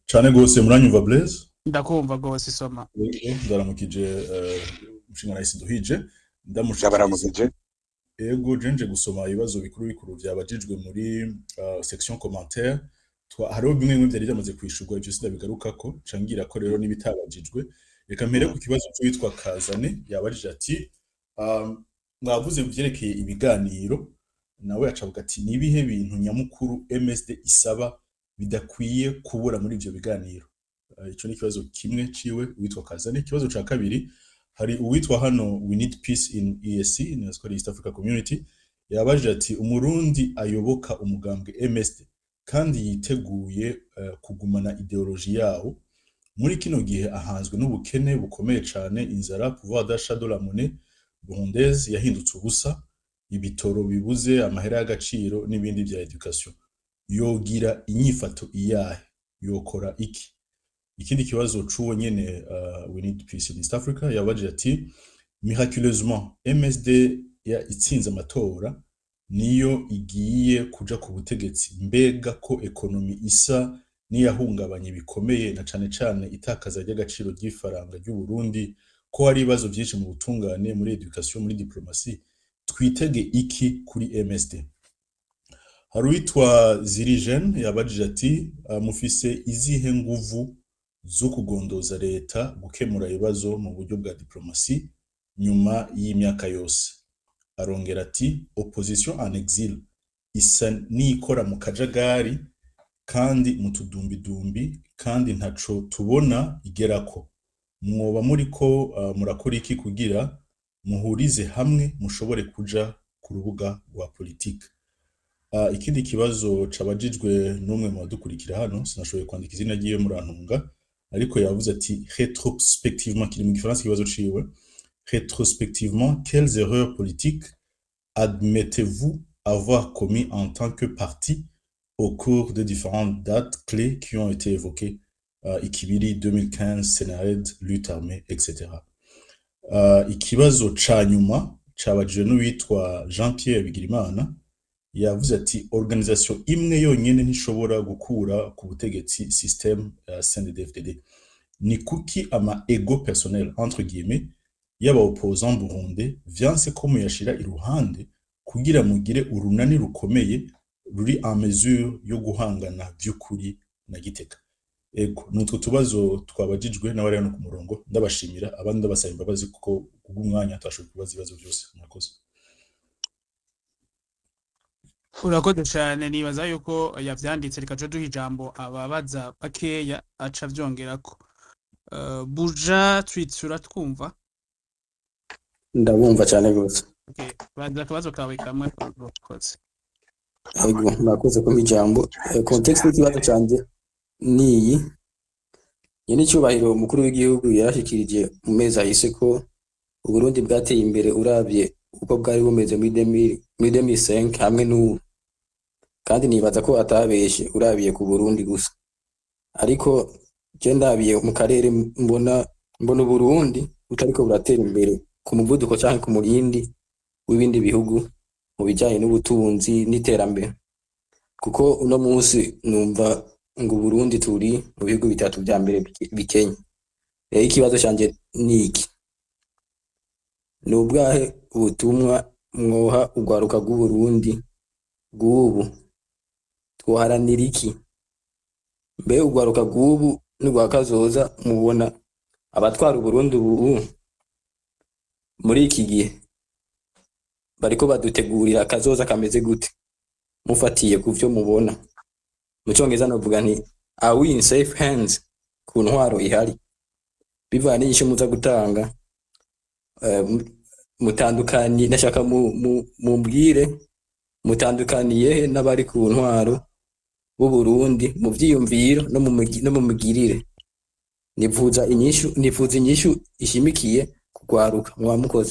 cane gose muranyumva Blaise ndakumva rwose isoma Yego, ndaramukije eh, umushinga nahise duhije Ndabaramukije. ego jenje gusoma ibibazo bikuru bikuru vyabajijwe muri uh, section commentaire Twa- hariho bimwe bimwe vyari vyamaze kwishurwa ivyo sindabigarukako cangira ko rero n'ibitabajijwe reka mpere ku kibazo c'uwitwa Kazane yabajije ati um, mwavuze vyerekeye ibiganiro nawe acavuga ati ni ibihe bintu nyamukuru MSD isaba bidakwiye kubura muri ivyo biganiro Uh, ico ni ikibazo kimwe ciwe uwitwa Kazane ikibazo ca kabiri hari uwitwa hano we need peace in EAC in East Africa Community yabajije ati umurundi ayoboka umugambwe MSD kandi yiteguye uh, kugumana ideoloji yawo muri kino gihe ahanzwe n'ubukene bukomeye cane inzara pouvoir d'achat de la monnaie burundaise yahindutse ubusa ibitoro bibuze amahera y'agaciro n'ibindi vya education yogira inyifato iyahe yokora iki ikindi kibazo c'uwo nyene uh, we need peace in East Africa yabajije ati miraculeusement MSD ya itsinze amatora niyo igiye kuja ku butegetsi mbega ko ekonomi isa niyahungabanye bikomeye na cane cane itakaza ry'agaciro ry'ifaranga ry'u Burundi ko hari ibibazo vyinshi mu butungane muri education muri diplomasi twitege iki kuri MSD hari uwitwa Zirigen yabajije ati uh, mufise izihe nguvu zo kugondoza leta gukemura ibibazo mu buryo bwa diplomasi nyuma y'imyaka yose arongera ati opposition en exil isa n'ikora mu kajagari kandi mu tudumbidumbi kandi ntaco tubona igerako mwoba muriko uh, murakora iki kugira muhurize hamwe mushobore kuja ku rubuga rwa politike uh, ikindi kibazo cabajijwe n'umwe mu badukurikira hano sinashoboye kwandika izina ryiwe murantunga ariko yavuze ati rétrospectivement kiri mu gifaransa ikibazo ciwe rétrospectivement quelles erreurs politiques admettez-vous avoir commis en tant que parti au cours des différentes dates clés qui ont été évoquées uh, ikibiri 2015 Sénarède lutte armée etc uh, ikibazo ca nyuma cabajijwe n'uwitwa Jean Pierre Bigirimana yavuze ati organisation imwe yonyene ntishobora gukura ku butegetsi système uh, CNDD-FDD ni kuki ama ego personnel entre guillemets y'aba opposants burundais vyanse ko muyashira iruhande kugira mugire urunani rukomeye ruri en mesure yo guhangana vy'ukuri na giteka ego nutwo tubazo twabajijwe n'abari hano ku murongo ndabashimira abandi ndabasaba imbabazi kuko kubw'umwanya twashoboye kubaza ibibazo byose murakoze urakoze cyane nibaza yuko yavyanditse reka duhe ijambo ababaza bakeya aca avyongerako Uh, buja twitsura twumva ndabumva cyane rwose okay. baza akabazo kawe kamwe urakoze yego murakoze kumpa ijambo Eh, context y'ikibazo cyanjye ni iyi nyene icyubahiro umukuru w'igihugu yarashikirije mu mezi ahise ko uburundi bwateye imbere uravye uko bwari bumeze muri 2000 muri 2005 hamwe n'ubu kandi nibaza ko atabeshe urabiye ku burundi gusa ariko je ndabiye mu karere mbona mbona uburundi butariko buratera imbere ku muvuduko canke ku murindi w'ibindi bihugu mu bijanye n'ubutunzi n'iterambere kuko uno munsi numva ngo Burundi turi mu bihugu bitatu vya mbere bike- bikenye rero ikibazo canje ni iki ni ubwahe ubutumwa mwoha urwaruka rw'uburundi bw'ubu twoharanira iki mbe urwaruka rw'ubu n'urwa kazoza mubona abatwara uburundi ubu muri iki gihe bariko badutegurira akazoza kameze gute mufatiye ku vyo mubona mu cyongereza novuga nti are we in safe hands ku ntwaro ihari bivanye n'inyishu muza gutanga eh, mu- mutandukanye ndashaka mu- mu- mumbwire mutandukaniye he n'abari ku ntwaro b'u Burundi mu vyiyumviro no mu migi- no mu migirire nifuza inyishu nifuza inyishu ishimikiye kugwaruka mwaba mukoze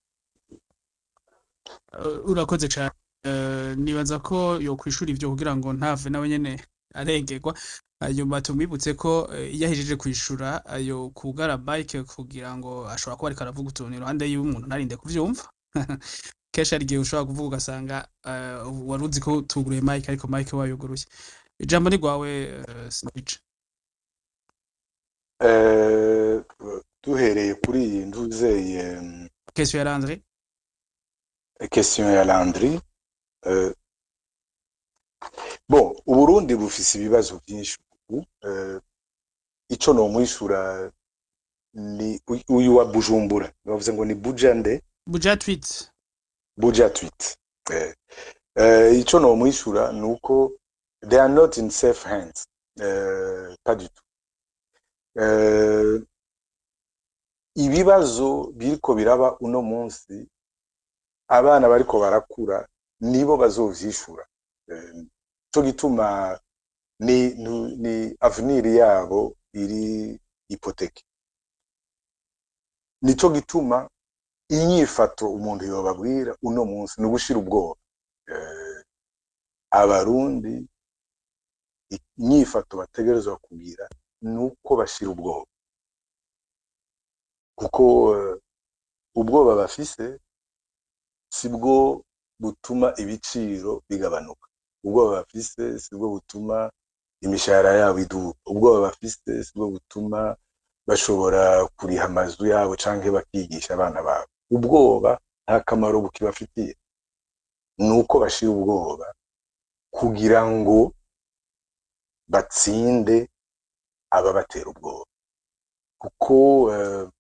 Uh, urakoze cyane Uh, nibaza ko yokwishura ivyo kugira ngo ntave nawe nyene arengerwa hanyuma tumwibutse ko uh, iyo ahejeje kwishura ayo kugara bike kugira ngo ashobora kuba ariko aravuga utuntu iruhande yiwe umuntu ntarinde kuvyumva kenshi hari igihe ushobora kuvuga ugasanga uh, wari uzi ko tuguruye mike ariko mike wayuguruye ijambo ni rwawe uh, Snitch. Eh, duhereye kuri iyi nduzeye question ya Landry question ya Landry eh, bon uburundi bufise ibibazo byinshi ubu eh, ico nomwishura ni uy- uyu wa bujumbura bavuze ngo ni bujande buja tweet buja tweet eh, eh, ico nomwishura ni uko they are not in safe hands eh, pas du tout eh, ibibazo biriko biraba uno munsi abana bariko barakura nibo bazovyishura eh, co gituma ni, ni, ni avenir yabo iri ipoteke nico gituma inyifato umuntu yobabwira uno munsi ni ugushira ubwoba eh, abarundi inyifato bategerezwa kugira ni uko bashira ubwoba kuko eh, ubwoba bafise sibwo butuma ibiciro bigabanuka ubwoba bafise sibwo butuma imishahara yabo iduka ubwoba bafise sibwo butuma bashobora kuriha amazu yabo canke bakigisha abana babo ubwoba nta kamaro bukibafitiye ni uko bashira ubwoba kugira ngo batsinde ababatera ubwoba kuko eh,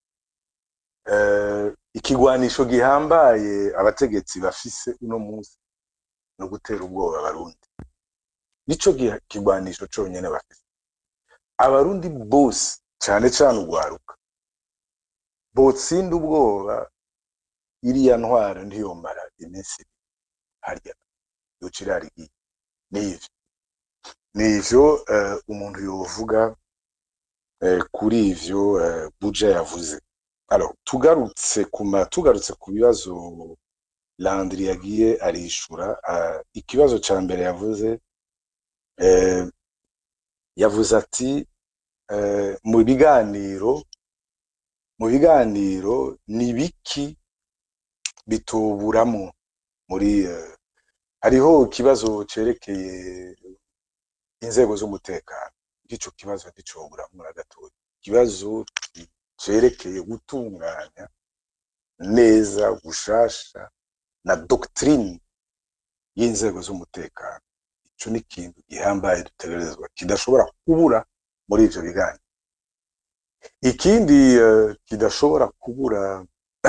eh, ikigwanisho gihambaye abategetsi bafise uno munsi ni ugutera ubwoba abarundi nico giha- kigwanisho conyene bafise abarundi bose cane cane urwaruka botsinda ubwoba iriya ntwaro ntiyomara iminsi ibiri harya yoca irarigiye nivyo nivyo eh, umuntu yovuga eh, kuri ivyo eh, buja yavuze alors tugarutse kuma tugarutse ku bibazo Landry yagiye arishura uh, ikibazo ca mbere yavuze eh, yavuze ati eh, mu biganiro mu biganiro ni biki bituburamo muri eh, hariho ikibazo cerekeye inzego z'umutekano ico kibazo nticoburamo na gatoya ikibazo cerekeye gutunganya neza gushasha na doctrine y'inzego z'umutekano ico ni ikintu gihambaye dutegerezwa kidashobora kubura muri ivyo biganiro ikindi eh, kidashobora kubura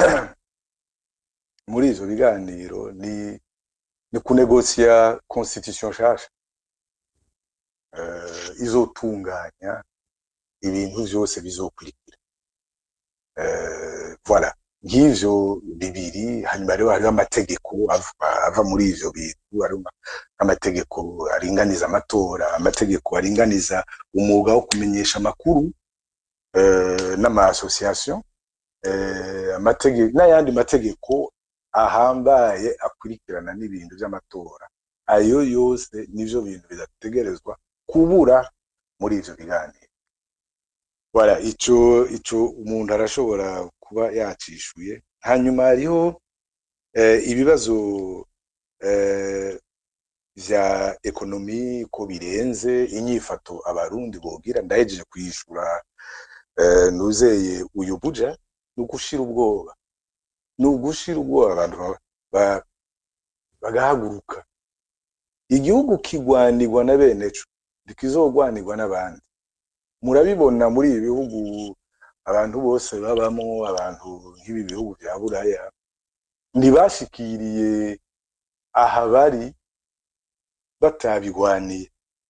muri ivyo biganiro ni ni kunegosiya constitution nshasha eh, izotunganya ibintu vyose bizokurikira eh, voilà nk'ivyo bibiri hanyuma rero hariho amategeko ava, ava muri ivyo bintu hariho amategeko aringaniza amatora amategeko aringaniza umwuga wo kumenyesha amakuru eh, n'ama association eh, amategeko n'ayandi mategeko ahambaye akurikirana n'ibintu vy'amatora ayo yose nivyo bintu bidategerezwa kubura muri ivyo biganiro voilà ico ico umuntu arashobora kuba yacishuye hanyuma hariho eh, ibibazo eh, vya ekonomi ko birenze inyifato abarundi bogira ndahejeje kwishura eh, nuzeye uyu buja ni ugushira ubwoba ni ugushira ubwoba abantu ba- ba- bagahaguruka igihugu kigwanirwa na bene co ntikizogwanirwa n'abandi murabibona muri ibi bihugu abantu bose babamo abantu nk'ibi bihugu vya buraya ntibashikiriye aha bari batabigwaniye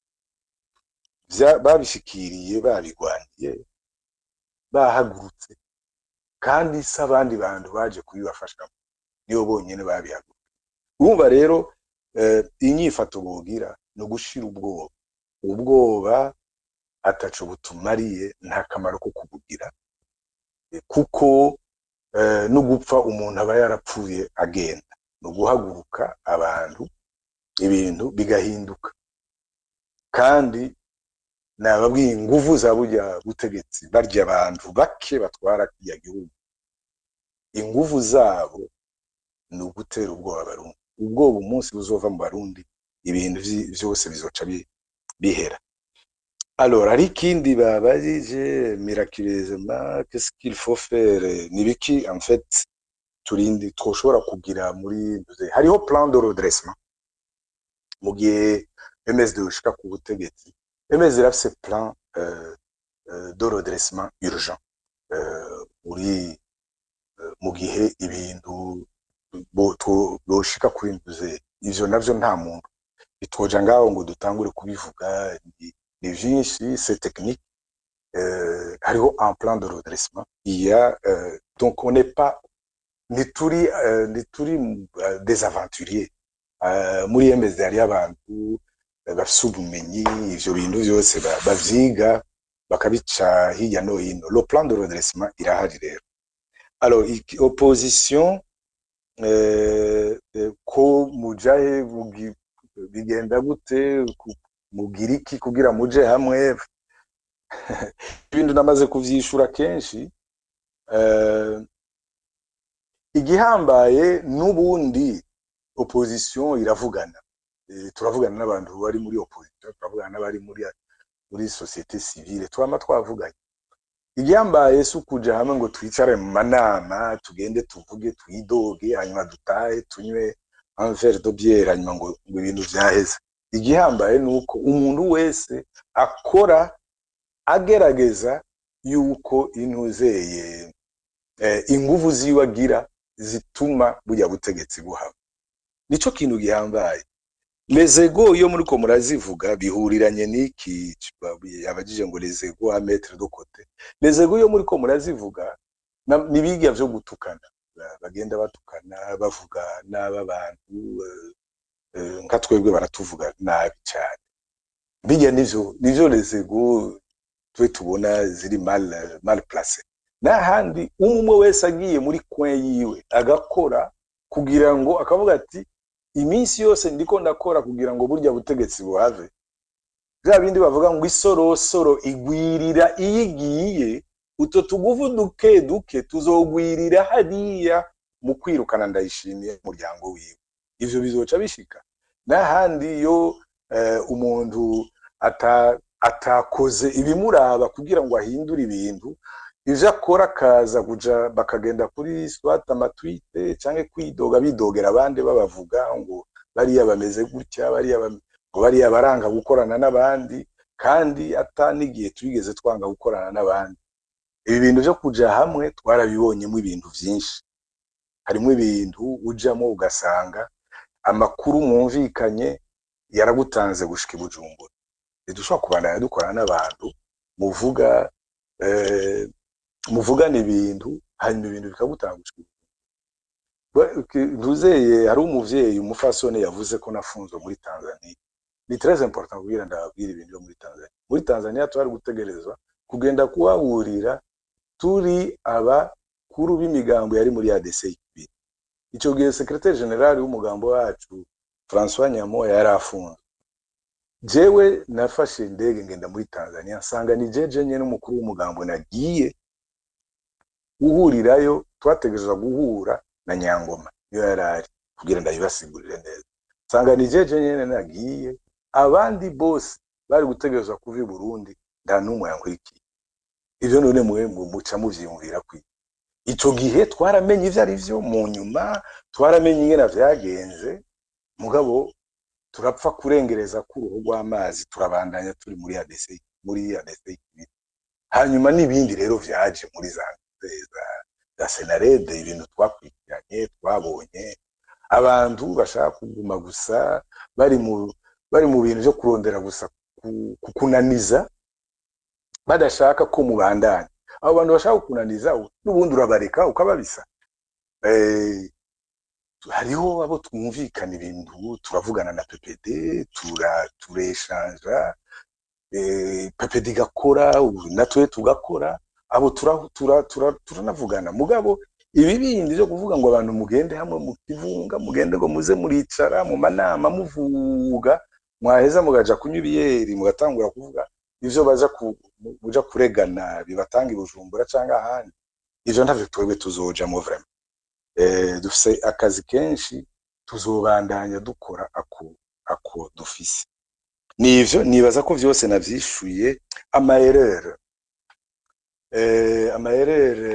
Vya- babishikiriye babigwaniye bahagurutse kandi si abandi bantu baje kubibafashamo nibo bonyene babihaguruka urumva rero eh, inyifato bogira ni ugushira ubwoba ubwoba ataco butumariye nta kamaro ko kubugira Eh, kuko eh, no gupfa umuntu aba yarapfuye agenda ni uguhaguruka abantu ibintu bigahinduka kandi nababwiye inguvu za burya butegetsi barya abantu bake batwara kiriya gihugu inguvu zabo ni ugutera ubwoba abarundi ubwoba umunsi buzova mu barundi ibintu vyi- vyose bizoca bi- bihera alors hari ikindi babajije miraculeusement qu'est-ce qu'il faut faire ni biki en fait turindi twoshobora kugira muri hariho plan de redressement mu gihe MSD ushika ku butegetsi MSD irafise plan euh, euh, de redressement urgent euh, muri euh, mu gihe ibintu bo- two- boshika kuri nduze ivyo navyo nta muntu bitwoja ngaho ngo dutangure kubivuga ni- ni vyinshi c'est technique euh, hariho un plan de redressement il y a euh, donc on n'est pas ntituri euh, ntituri euh, des aventuriers euh, muri MSD hariyo abantu eh, bafise ubumenyi ivyo bintu vyose ba- bavyiga bakabica hirya no hino le plan de redressement irahari rero alors iki- opposition eh, eh, ko mujahe mugi- bigenda gute ku- mugira iki kugira muje hamwe ibintu namaze kuvyishura kenshi eh, igihambaye n'ubundi opposition iravugana Eh, turavugana n'abantu bari muri opposition turavugana n'abari muri muri societe civile twama twavuganye igihambaye si ukuja hamwe ngo twicare mu manama tugende tuvuge twidoge hanyuma dutahe tunywe un verre de bière hanyuma ngo ngo ibintu vyaheze igihambaye ni uko umuntu wese akora agerageza yuko intuzeye eh, inguvu ziwe agira zituma burya butegetsi buhaba nico kintu gihambaye lezego iyo muriko murazivuga bihuriranye n'iki abajije ngo lezego a mettre de côté lezego iyo muriko murazivuga na- nibiga vyo gutukana Ba- bagenda batukana bavuga n'aba bantu eh, eh, nka twebwe baratuvuga nabi cyane bijya nivyo nivyo lezego twe tubona ziri mal mal place n'ahandi umwe wese agiye muri coin yiwe agakora kugira ngo akavuga ati iminsi yose ndiko ndakora kugira ngo burya butegetsi buhave bya bindi bavuga ngo isorosoro igwirira iyo igiye uto tuguvu duke duke tuzogwirira hariya mu kwirukana ndayishimiye umuryango wiwe ivyo bizoca bishika n'ahandi iyo eh, umuntu ata, atakoze ibimuraba kugira ngo ahindure ibintu ivyo akora akaza kuja bakagenda kuri swat amatwite canke kwidoga bidogera abandi babavuga ngo bariya bameze gutya bariya bam- ngo bariya baranga gukorana n'abandi kandi ata n'igihe twigeze twanga gukorana n'abandi ibi bintu vyo kuja hamwe twarabibonyemo ibintu vyinshi harimo ibintu ujamo ugasanga amakuru mwumvikanye yaragutanze gushika i bujumbura ntidushobora kubandanya dukorana n'abantu muvuga eh, muvugana ibintu hanyuma ibintu bikagutanga gushika i Bujumbura. Ba- ntuzeye hari umuvyeyi umufasoni yavuze ko nafunzwe muri tanzania ni très important kugira ndababwira ibintu byo muri tanzania muri tanzania twari gutegerezwa kugenda kuhahurira turi abakuru b'imigambo yari muri ADC ibiri ico gihe secretaire general w'umugambo wacu François Nyamoya yari afunzwe jewe nafashe indege ngenda muri Tanzania nsanga ni jeje nyene n'umukuru w'umugambo nagiye guhurirayo twategerezwa guhura na Nyangoma iyo yari ari kugira ndabibasigurire neza nsanga ni jeje nyene nagiye abandi bose bari gutegerezwa kuva i Burundi nta n'umwe yankurikiye ivyo none mwe mu- muca muvyiyumvira kwi ico gihe twaramenye ivyo ari vyo mu nyuma twaramenye ingene vyagenze mugabo turapfa kurengereza k'uruhu rw'amazi turabandanya turi muri ADC muri ADC ibiri. hanyuma n'ibindi rero vyaje muri za za, za senarede ibintu twakurikiranye twabonye abantu bashaka kuguma gusa bari mu bari mu bintu vyo kurondera gusa ku- kukunaniza badashaka ko mubandanya abo bantu bashaka kukunaniza n'ubundi urabareka ukababisa eh, hariho abo twumvikana ibintu turavugana na PPD tura tureshanja eh, PPD igakora ubu natwe tugakora abo tura- tura- tura- turanavugana mugabo ibi bindi byo kuvuga ngo abantu mugende hamwe mu kivunga mugende ngo muze muricara mu manama muvuga mwaheza mugaja kunywa ibiyeri mugatangura kuvuga ivyo baja ku, mu- muja kuregana bibatanga i Bujumbura canke ahandi ivyo ntavyo twebwe tuzojamwo vraiment eh, dufise akazi kenshi tuzobandanya dukora ako ako dufise nivyo nibaza ko vyose navyishuye amaerere eh, amaerere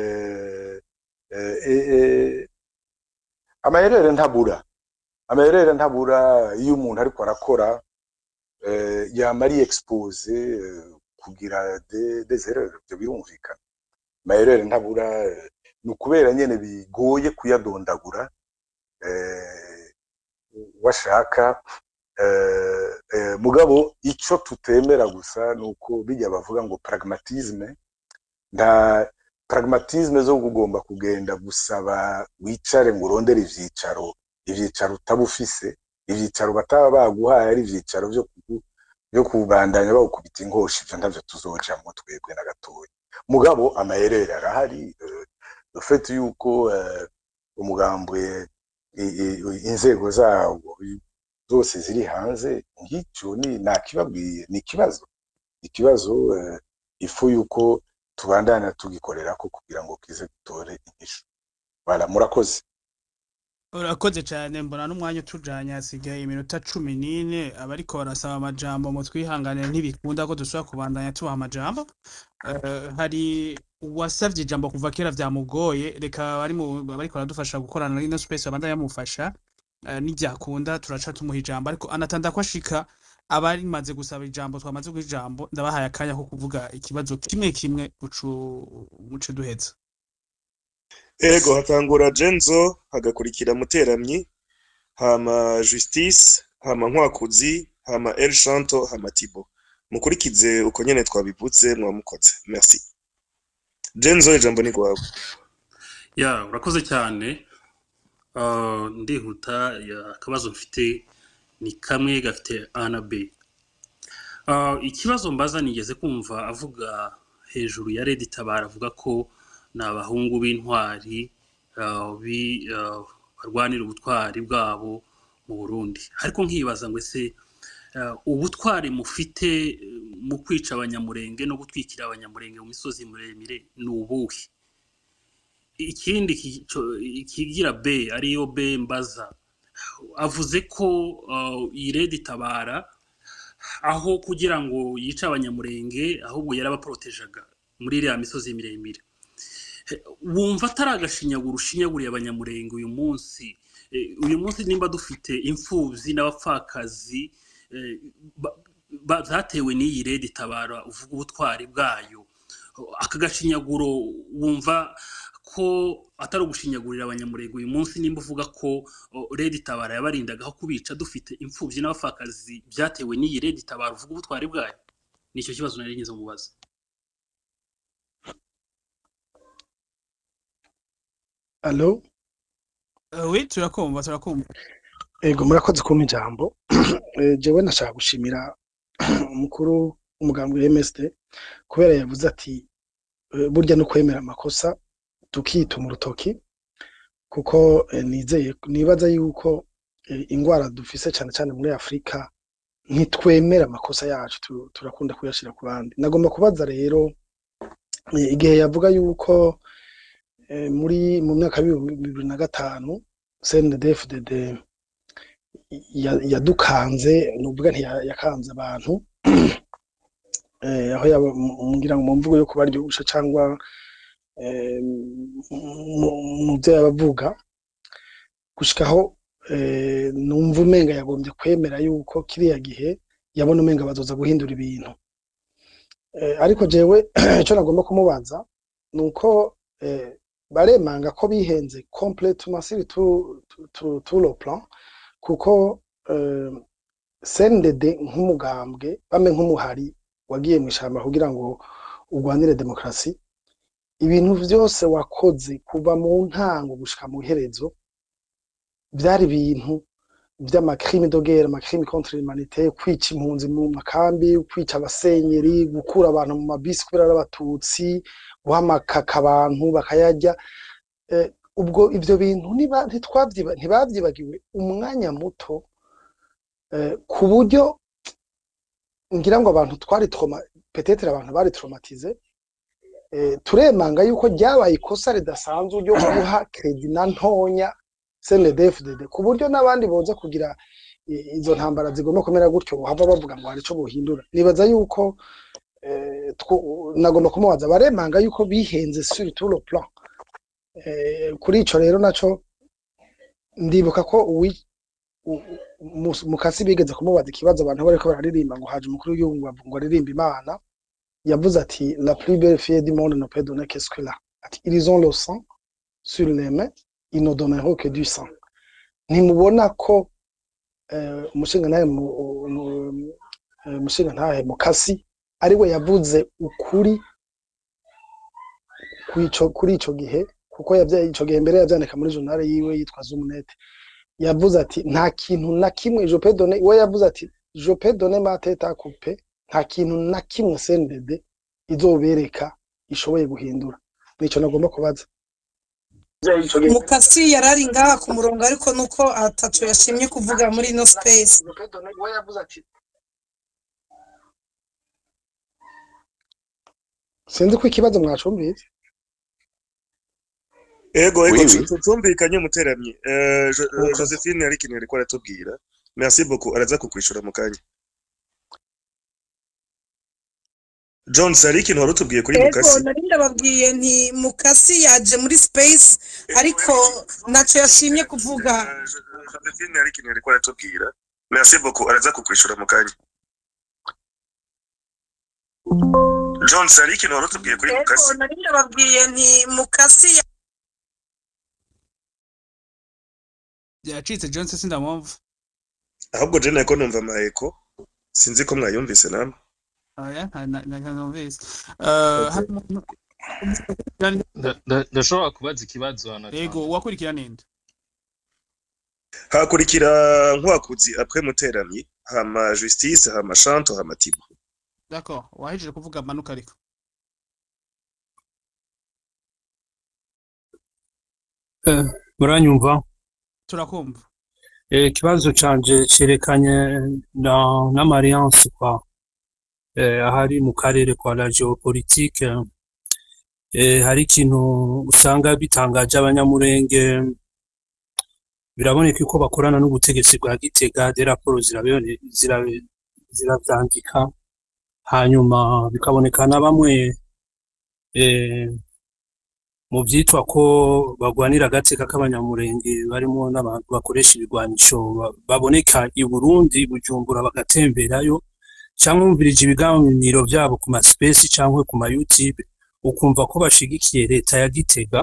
eh, eh, eh, amaerere ntabura amaerere ntabura iyo umuntu ariko arakora eh, yama ari expose eh, kugira de- des erreurs ivyo birumvikana amaerere ntabura eh, ni ukubera nyene bigoye kuyadondagura eh, washaka eh, eh, mugabo ico tutemera gusa nuko bijya bavuga ngo pragmatisme nta pragmatisme zo kugomba kugenda gusaba wicare ngo urondere ivyicaro ivyicaro utaba ufise ivyicaro bataba baguhaye ari ivyicaro vyo kugu- vyo kubandanya bawukubita inkoshi ivyo ntavyo tuzojamwo twebwe na gatoya mugabo amaherere arahari eh, le fait yuko eh, umugambwe i- i- inzego zawo zose ziri hanze ngicyo ni nakibabwiye ni ikibazo ikibazo eh, ifu yuko tubandana tugikorera ko kugira ngo kize gutore inyishu bara murakoze urakoze cyane mbona n'umwanya utujanye hasigaye iminota cumi n'ine abariko barasaba amajambo mu twihanganire ntibikunda ko dusubira kubandanya tubaha amajambo Eh, hari uwasavye ijambo kuva kera vyamugoye reka bari mu bariko baradufasha gukorana ino space babandanya bamufasha eh, nivyakunda turaca tumuha ijambo ariko anatanda ko ashika abarimaze gusaba ijambo twamaze guha ijambo ndabahaye akanya ko kuvuga ikibazo kimwe kimwe ucu muce duheza ego hatangura jenzo hagakurikira muteramyi hama justice hama nkwakuzi hama el shanto hama tibo mukurikize uko nyene twabivuze mwamukoze merci jenzo ijambo ni rwawe ya urakoze cyane Ah, ndihuta ya, akabazo mfite ni kamwe gafite a na b Ah, ikibazo mbaza nigeze kumva avuga hejuru ya redi tabara avuga ko ni abahungu b'intwari ah, bi- ah, barwanira ubutwari bwabo mu burundi ariko nkibaza ngo ese ah, ubutwari mufite eh, mu kwica abanyamurenge no gutwikira abanyamurenge mu misozi miremire ni ubuhe ikindi ki- co- ikigira b ariyo b mbaza avuze ko uh, iyi redi tabara aho kugira ngo yice abanyamurenge ahubwo yarabaporotejaga muri iriya misozi miremire Eh, wumva atari agashinyaguro ushinyaguriye abanyamurenge uyu munsi Eh, uyu munsi nimba dufite imfubyi n'abapfakazi eh, ba- ba- zatewe n'iyi redi tabara uvuga ubutwari bwayo aka gashinyaguro wumva ko atari ugushinyagurira abanyamurenge uyu munsi nimba uvuga ko o, redi tabara yabarindaga aho kubica dufite imfubyi n'abapfakazi byatewe n'iyi redi tabara uvuga ubutwari bwayo nicyo kibazo nari ngize mubaza alo Eh, oui turakumva turakumva ego murakoze kumpa ijambo Eh, jewe nashaka gushimira umukuru w'umugambi wa MSD kubera yavuze ati eh, burya no kwemera amakosa tukituma urutoki kuko eh, nizeye nibaza yuko eh, ingwara dufise cyane cyane muri Afurika ntitwemera amakosa yacu tu- turakunda kuyashira ku bandi nagomba kubaza rero eh, igihe yavuga yuko eh, muri mu myaka y'ibihumbi bibiri na gatanu CNDD-FDD ya- yadukanze nuvuga ntiyakanze abantu eh, aho yaba mu- ngira ngo mu mvugo yo kubaryosha cyangwa eh, mu- mu byo yabavuga gushikaho eh, numva umenga yagombye kwemera yuko kiriya gihe yabona umenga bazoza guhindura ibintu Eh, ariko jewe icyo nagomba kumubaza ni uko eh, baremanga ko bihenze complètement sur tout, tout, tout, tout le plan kuko eh, CNDD nk'umugambwe bame nk'umuhari wagiye mu ishyamba kugira ngo urwanire demokarasi ibintu vyose wakoze kuva mu ntango gushika mu iherezo vyari ibintu vy'amakrime de guerre amakrime contre l'humanité kwica impunzi mu makambi kwica abasenyeri gukura abantu mu mabisi kubera ari abatutsi guhamakaka abantu bakayarya eh, ubwo ivyo bintu niba ntitwavyiba ntibavyibagiwe umwanya muto eh, ku buryo ngira ngo abantu twari trauma peut-être abantu bari traumatize eh, turemanga yuko ryabaye ikosa ridasanzwe ryo guha credit na ntonya CNDD-FDD ku buryo n'abandi boza kugira i- izo ntambara zigomba kumera gutyo bohava bavuga ngo hari ico bohindura nibaza yuko eh, two- nagomba kumubaza baremanga yuko bihenze sur tout le plan Eh, kuri ico rero naco ndibuka ko uwi u- u- Mus- mukasi bigeze kumubaza ikibazo abantu bariko bararirimba ngo haje umukuru w'igihugu ngo ngo aririmba imana yavuze ati la plus belle fille du monde ne peut donner que ce qu'elle a ati ils ont le sang sur les mains ils ne donneront que du sang ntimubona ko eh, umushingantahe mu- mu- eh, umushingantahe mukasi ari we yavuze ukuri kw'ico- kuri ico gihe kuko yavya- ico gihe mbere yavyandika muri journal yiwe yitwa Zoomnet yavuze ati nta kintu na kimwe je peux donner we yavuze ati je peux donner ma tête à couper nta kintu na kimwe CNDD izobereka ishoboye guhindura nico nagomba kubaza mukasi yarari ngaha ku murongo ariko nuko atatu yashimye kuvuga muri ino space Je peux donner- we yavuze ati sinzi ko ikibazo mwacumvise ego ego Oui, tu- oui. tu- tumvikanye muteramyi Eh, Jo- eh, Murakoze. josephine hari ikintu yariko aratubwira merci beaucoup araza kukwishura mu kanya jones hari ikintu wari utubwiye kuri ego mukasi nari ndababwiye nti mukasi yaje muri space ariko naco yashimye kuvuga Eh, Jo- eh, josephine hari ikintu yariko aratubwira merci beaucoup araza kukwishura mu kanya jones hari ikintu wari utubwiye kuri ego mukasi nari ndababwiye nti mukasi ya- yacitse Johnson sindamwumva ahubwo je nako numva amaheko sinzi ko mwayumvise namwe oya ntanumvise Eh, hari umuntu- Nda- nda- ndashobora kubaza ikibazo hano yego uwakurikira ninde hakurikira nkwakuzi apres muteramyi hama justice hama shanto hama tibo d'accord wahejeje kuvuga manuka ariko muranyumva turakumva Eh, ikibazo canje cerekanye na n'amariance kwa eh, ahari mu karere kwa la geopolitique eh, hari ikintu usanga bitangaje abanyamurenge biraboneka ko bakorana n'ubutegetsi bwa Gitega de raporo zirabone zira- ziravyandika hanyuma bikaboneka na bamwe eh, mu vyitwa ko bagwanira agateka k'abanyamurenge barimo n'abantu bakoresha ibigwanisho ba- baboneka i Burundi Bujumbura bagatemberayo cyangwa umvirije ibiganiro vyabo ku maspesi cyangwa ku ma YouTube ukumva ko bashigikiye leta ya Gitega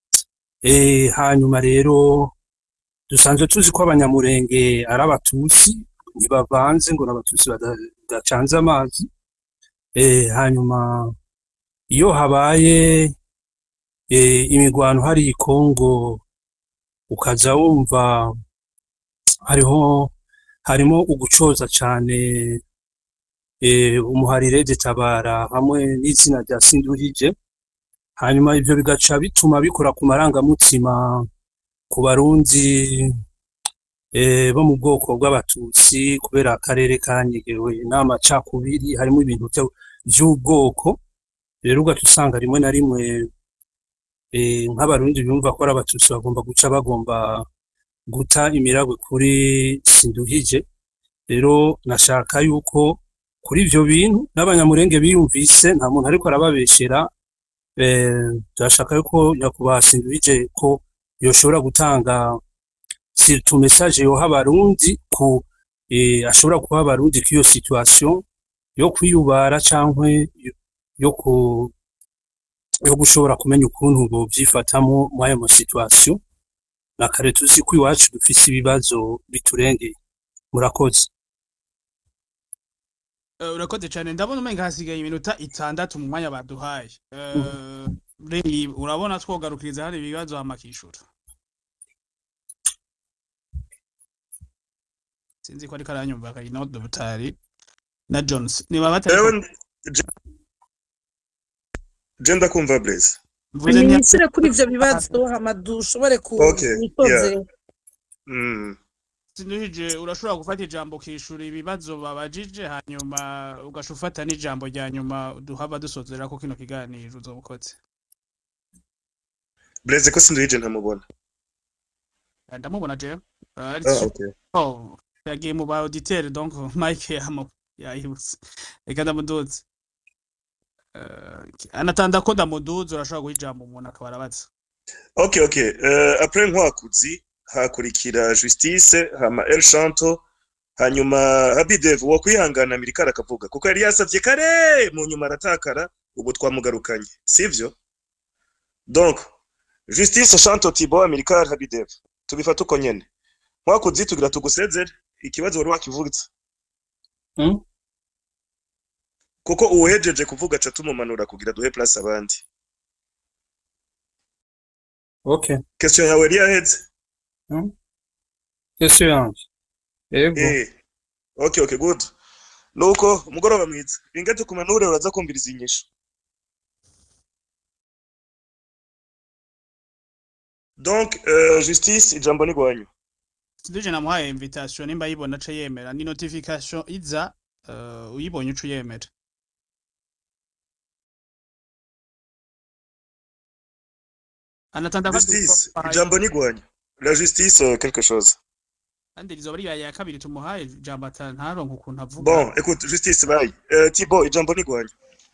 eh hanyuma rero dusanzwe tuzi ko abanyamurenge ari abatutsi ntibavanze ngo n'abatutsi bada- badacanze amazi eh hanyuma iyo habaye eh, imigwano hari i Kongo ukaza wumva hariho harimo ugucoza cane eh, umuharire tabara hamwe n'izina rya Sindurije hanyuma ivyo bigaca bituma bikora ku marangamutima ku barundi eh, bo mu bwoko bw'abatutsi kubera akarere kanyegewe n'amacakubiri harimo ibintu vyo- vy'ubwoko rero ugaca usanga rimwe na rimwe eh, nk'abarundi bumva ko ari abatutsi bagomba guca bagomba guta imiragwe kuri Sinduhije rero nashaka yuko kuri ivyo bintu n'abanyamurenge biyumvise nta muntu ariko arababeshera eh, turashaka yuko nyakubahwa Sinduhije ko yoshobora gutanga surtout message yoha abarundi ku eh, ashobora kuha abarundi k'iyo situation yo kwiyubara cankwe yo- yo ku yo gushobora kumenya ukuntu bovyifatamwo muri ayo ma situation na kare tuzi ko iwacu dufise ibibazo biturengeye murakoze Eh, urakoze cyane ndabona umenga hasigaye iminota itandatu mu mwanya baduhaye Eh, Remy, urabona twogarukiriza hari ibibazo hamakishura sinzi ko ariko aranyumva kayinodo butari na Jones niba batari Ewe, je- je ndakumva blaze mvuze nti nishyure kuri ivyo bibazo hama dushobore Okay, kuwitoze Mm. Sinduhije urashobora gufata ijambo ukishura ibibazo babajije hanyuma ugaca ufata n'ijambo rya nyuma duhava dusozera ko kino kiganiro uzoba ukoze blaze ko sinduhije ntamubona ndamubona jewe ari ah, okay. oh yagiye mu ba auditeur donc Mike yamo yayibutse reka ndamuduze Eh, anatanda ko ndamuduze urashobora guha ijambo umuntu akaba arabaza okay okay uh, après nkwakuzi hakurikira justice hama el shanto hanyuma habidev wo kwihangana mirikara akavuga kuko yari yasavye kare mu nyuma aratakara ubu twamugarukanye sivyo donc justice shanto tibo amerikar habidev tubifata uko nyene nkwakuzi tugira tugusezere ikibazo wari wakivugitse Hmm? kuko uwuhejeje kuvuga aca tumumanura kugira duhe place abandi okay question yawe yari yaheze question yanje yego Eh. Okay, okay, good. Nuko umugoroba mwiza. Binge tukumanure uraza kumviriza inyishu. Donc, euh, justice ijambo ni gwanyu. Siduje namuhaye invitation nimba yibona ace yemera ni notification iza eh, uyibonye uca uyemera anatanda ko Justice duhaye- ijambo ni gwanyu. La justice euh, quelque chose. kandi rizoba ribaye ya kabiri tumuhaye ijambo ata ntaronke ukuntu avuga Bon, écoute, justice bye. Euh, Thibaut ijambo ni gwanyu.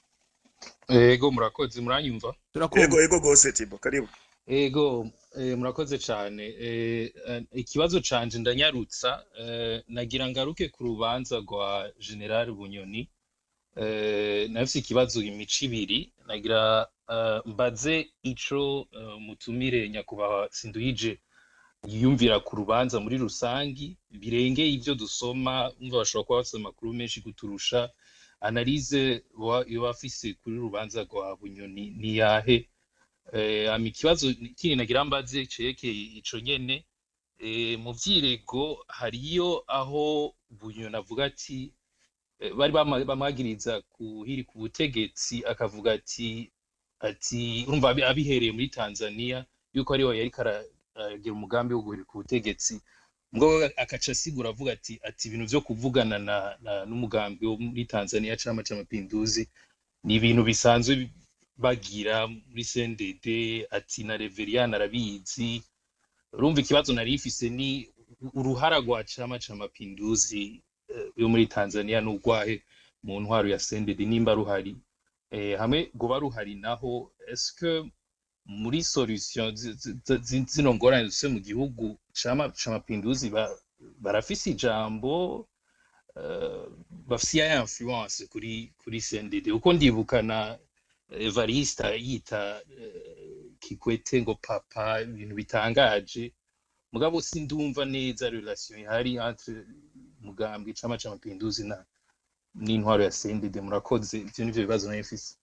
ego murakoze muranyumva turakumva Ego ego gose Thibaut, karibu. ego eh, murakoze cyane eh, eh, ikibazo canje ndanyarutsa eh, nagira ngaruke ku rubanza rwa general bunyoni eh, nafise ikibazo imico ibiri nagira eh, mbaze ico eh, mutumire nyakubahwa sinduyije yiyumvira ku rubanza muri rusangi birengeye ivyo dusoma umva bashobora kuba bafise amakuru menshi kuturusha analize wa- yoba afise kuri rubanza rwa bunyoni ni yahe eh, hama ikibazo kindi nagira mbaze cerekeye ico nyene eh, mu vyirego hariyo aho bunyoni avuga ati eh, bari bama- bamwagiriza kuhiri ku butegetsi akavuga ati ati urumva abi- abihereye muri Tanzania yuko ariwe yariko aragira umugambi wo guhirika ubutegetsi ngo akaca asigura avuga ati ati ibintu vyo kuvugana na, na n'umugambi wo muri Tanzania Chama cha Mapinduzi ni ibintu bisanzwe bagira muri CNDD ati na Reverien arabizi urumva ikibazo nari ifise ni uruhara rwa Chama cha Mapinduzi eh, yo muri Tanzania n'urwahe mu ntwaro ya CNDD nimba ruhari eh, hamwe goba ruhari naho est-ce que muri solution zi- zi- zi- zino ngorane dufise mu gihugu Chama cha Mapinduzi ba- barafise ijambo eh, bafise ya influence kuri kuri CNDD uko ndibukana Evarista yita eh, Kikwete ngo papa ibintu bitangaje mugabo sindumva neza relation ihari entre mugambwe Chama cha Mapinduzi na n'intwaro ya CNDD murakoze ivyo nivyo bibazo nari mfise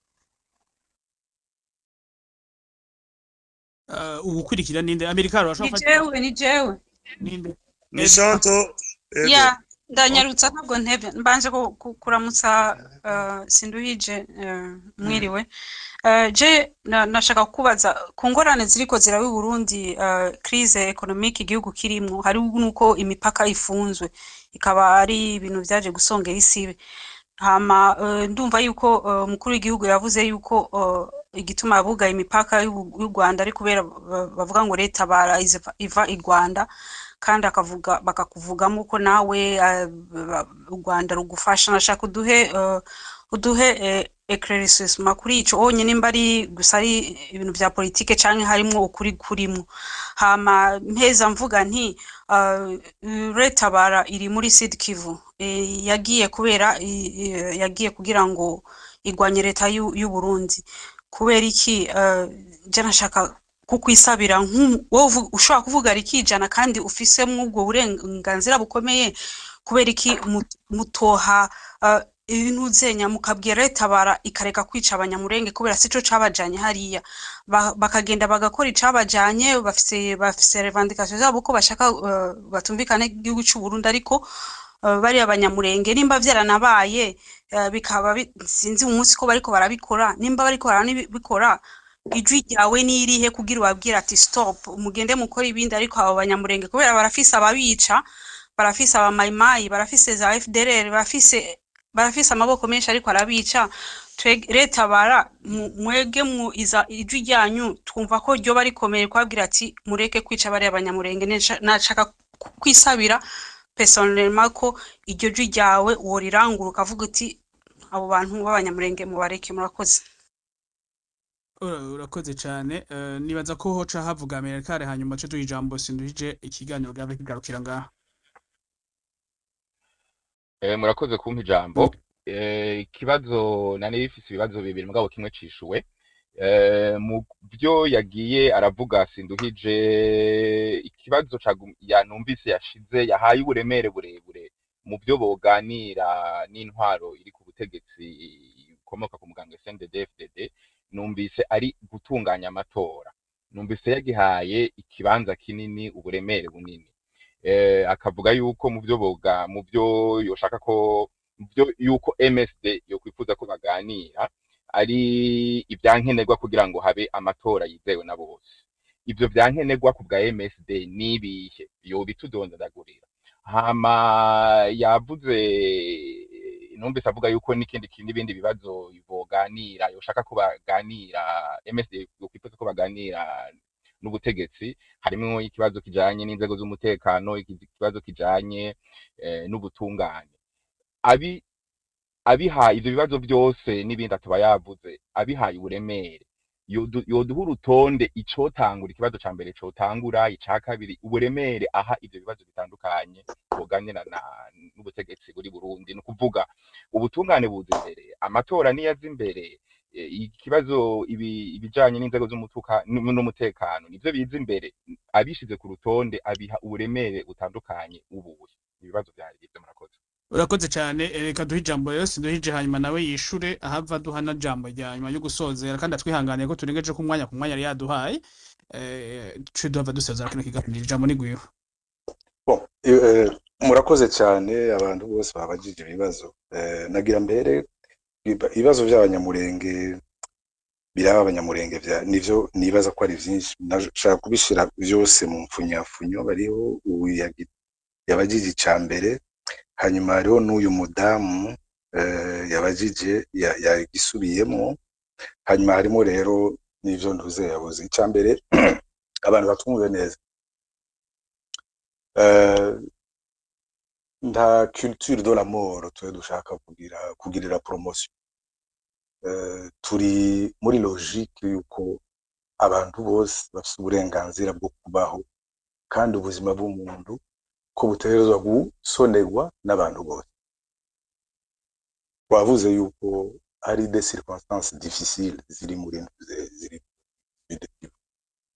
Eh, ubukurikira ninde amerika ni urashobora jewe ni jewe ninde Ni Shanto ego. ya ndanyarutsa ntabwo ntebye mbanje ku- ku- kuramutsa eh, sinduhije eh, mwiriwe Eh, je na- nashaka kukubaza ku ngorane ziriko ziraba i Burundi eh, crise economique igihugu kirimwo hari nuko imipaka ifunzwe ikaba ari ibintu vyaje gusongera isibe hama eh, ndumva yuko eh, umukuru w'igihugu yavuze yuko eh, igituma bugaye imipaka y'u y'u Rwanda ari kubera ba- bavuga ngo leta bara iziva- iva i Rwanda kandi akavuga bakakuvugamo ko nawe eh, ba- u Rwanda rugufasha nashaka uduhe eh, uduhe eh, eclaircissement kuri ico onye nimba ari gusa ari ibintu vya politike canke harimwo ukuri kurimwo hama mpeza mvuga nti uh, leta bara iri muri Sud Kivu eh, yagiye kubera i- i- yagiye kugira ngo igwanye leta y'u y'u Burundi kubera iki uh, je nashaka kukwisabira nk'u- wowe uvu- ushobora kuvuga rikijana kandi ufisemwo ubwo burenganzira bukomeye kubera iki mu- mutoha uh, ibintu zenya mukabwira leta bara ikareka kwica abanyamurenge kubera sico cabajanye hariya Ba- bakagenda bagakora icabajanye bafise bafise revendication zabo ko bashaka uh, batumvikane igihugu c'u Burundi ariko uh, bari abanyamurenge nimba vyaranabaye uh, bikaba bi- sinzi umunsi ko bariko barabikora nimba bariko barabikora ijwi ryawe nirihe kugira ubabwire ati stop mugende mukora ibindi ariko abo banyamurenge kubera barafise ababica barafise abamayimayi barafise za FDLR barafise barafise amaboko menshi ariko arabica Tweg- leta bara mu- mwege mu iza ijwi ryanyu twumva ko ryoba rikomeye kubabwira ati mureke kwica bariya abanyamurenge Nesha- nashaka ku- kwisabira personnellement ko iryo jwi ryawe worirangura ukavuga uti abo bantu b'abanyamurenge mubareke murakoze Ura- urakoze cyane eh, nibaza ko hoca havuga amerikare hanyuma ce duha ijambo sinduhije ikiganiro bwaba kigarukira ngaha Eh, murakoze kumpa ijambo Eh, ikibazo nari bifise ibibazo bibiri mugabo kimwe cishuwe Eh, mu byo yagiye aravuga sinduhije ikibazo cagu- yanumvise yashize yahaye uburemere burebure mu byo boganira n'intwaro iri ku butegetsi ikomoka ku muganga SNDD FDD numvise ari gutunganya amatora numvise yagihaye ikibanza kinini uburemere bunini eh, akavuga yuko mu byo boga mu byo yoshaka ko mu byo yuko MSD yokwifuza ko baganira ari ibyankenerwa kugira ngo habe amatora yizewe na bose ivyo vyankenerwa ku bwa MSD nibihe yobitudondagurira hama yavuze numvise avuga yuko n'ikindi ki- n'ibindi bibazo boganira yoshaka ko baganira MSD yokwifuza ko baganira n'ubutegetsi harimwo ikibazo kijanye n'inzego z'umutekano iki- ikibazo kijanye eh, n'ubutungane abi abihaye ivyo bibazo byose n'ibindi atuba yavuze abihaye uburemere yodu- yoduha urutonde icotangura ikibazo ca mbere cotangura ica kabiri uburemere aha ivyo bibazo bitandukanye boganira na n'ubutegetsi buri Burundi ni ukuvuga ubutungane buza imbere amatora niyo aza imbere eh, ikibazo ibi- ibijanye n'inzego z'umutuka n'u- n'umutekano nivyo biza imbere abishize ku rutonde abiha uburemere butandukanye ubuye ibibazo vyari ivyo murakoze urakoze cyane eh, reka duhe ijambo rero sinduhije hanyuma nawe yishure ahava duha na jambo rya nyuma yo gusozera kandi atwihanganiye ko turengeje ku mwanya ku mwanya yari yaduhaye eh, ce duhava dusezera kino kiganiro ijambo ni gwiwe Bon, eh, murakoze cyane abantu bose babajije ibibazo Eh, nagira mbere iba- ibibazo by'abanyamurenge biraba abanyamurenge vya nivyo nibaza ko ari vyinshi nashaka kubishira byose mu mfunyafunyo bariho uyu yagi- yabajije ica mbere hanyuma hariho n'uyu mudamu eh, yabajije ya- yagisubiyemo hanyuma harimo rero n'ivyo ntuze yabuze ica mbere abantu batumve neza Eh, nta culture de la mort twe dushaka kugira kugirira promotion Eh, turi muri logique yuko abantu bose bafite uburenganzira bwo kubaho kandi ubuzima bw'umuntu ko butegerezwa gusonerwa n'abantu bose twavuze yuko hari des circonstances difficiles ziri muri ntuze- ziri muri Sud Kivu.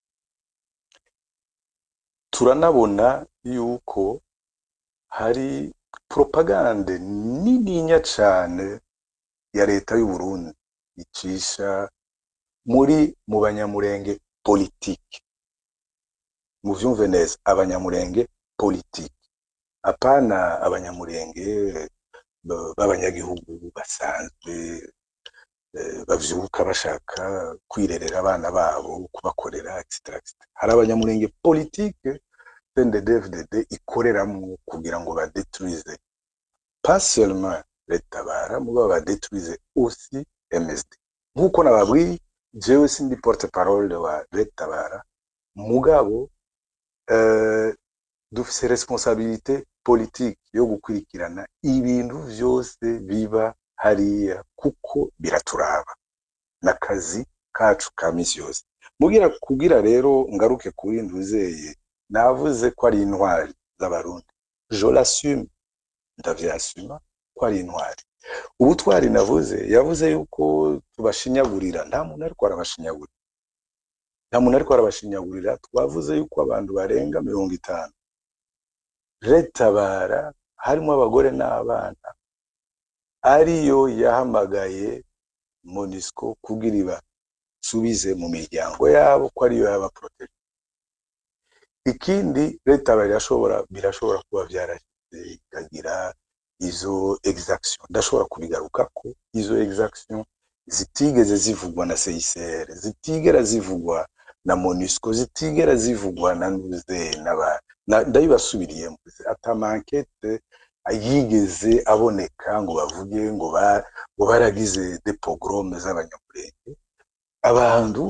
turanabona yuko hari propagande nininya cane ya leta y'u Burundi icisha muri mu banyamurenge politike muvyumve neza abanyamurenge politike apana abanyamurenge b- b'abanyagihugu basanzwe eh, bavyuka bashaka kwirerera abana babo kubakorera etc etc. hari abanyamurenge politike CNDD-FDD ikoreramwo kugira ngo badetruise pas seulement leta bara mugabo badetruise aussi MSD nk'uko nababwiye jewe sindi porte parole wa leta bara mugabo eh, dufise responsabilité politique yo gukurikirana ibintu vyose biba hariya kuko biraturaba n'akazi kacu ka misi yose mugira kugira rero ngaruke kuri nduzeye navuze ko ari intwari z'abarundi je l'assume ndavyasuma ko ari intwari ubutwari navuze yavuze yuko tubashinyagurira nta muntu ariko arabashinyagurira nta muntu ariko arabashinyagurira twavuze yuko abantu barenga mirongo itanu retabara harimo abagore n'abana ariyo yahamagaye monisco kugira ibasubize mu miryango yabo ko ariyo yabaproteje ikindi leta birashobora birashobora kuba byarashyize ikagira izo exaction ndashobora kubigaruka ko izo exaction zitigeze zivugwa na CICR zitigera zivugwa na MONUSCO zitigera zivugwa na nuze n'aba na- ndabibasubiriyemo atamankete yigeze aboneka ngo bavuge ngo ba ngo baragize de pogrome z'abanyamurenge abantu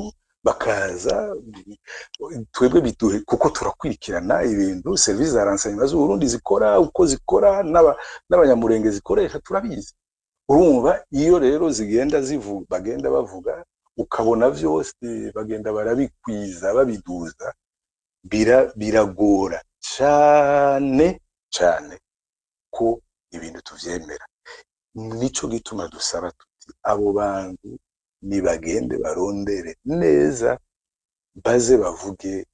bakaza twebwe biduhe kuko turakurikirana ibintu serivisi za renseignement z'uburundi zikora uko zikora n'aba- n'abanyamurenge zikoresha turabizi urumva iyo rero zigenda zivuga bagenda bavuga ukabona vyose bagenda barabikwiza babiduza bira, biragora cane cane ko ibintu tuvyemera nico gituma dusaba tuti abo bantu nibagende barondere neza baze bavuge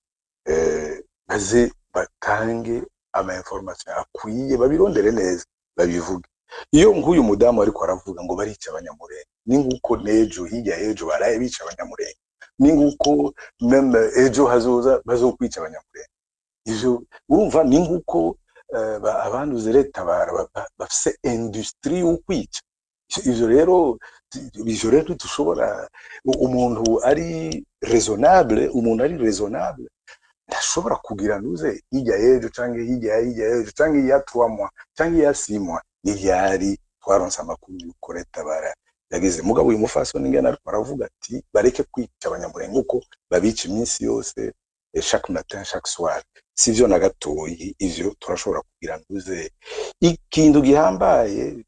eh, baze batange ama information akwiye babirondere neza babivuge iyo nk'uyu mudamu ariko aravuga ngo barica abanyamurenge ni nguko n'ejo hirya y'ejo baraye bica abanyamurenge ni nguko meme ejo hazoza bazokwica abanyamurenge ivyo urumva ni nguko eh, ba- abanduze leta bara- ba- ba- bafise industrie yo kwica ivyo rero ivyo rero dushobora umuntu ari raisonnable umuntu ari raisonnable ntashobora kugira nuze hirya y'ejo canke hirya ya hirya y'ejo canke iya trois mois canke iya six mois n'iryari twaronse amakuru yuko leta bara yageze mugabo uyu mufasoni ngene ariko aravuga ati bareke kwica abanyamurenge uko babica iminsi yose eh, chaque matin chaque soir sivyo na gatoyi ivyo turashobora kugira nuze ikintu gihambaye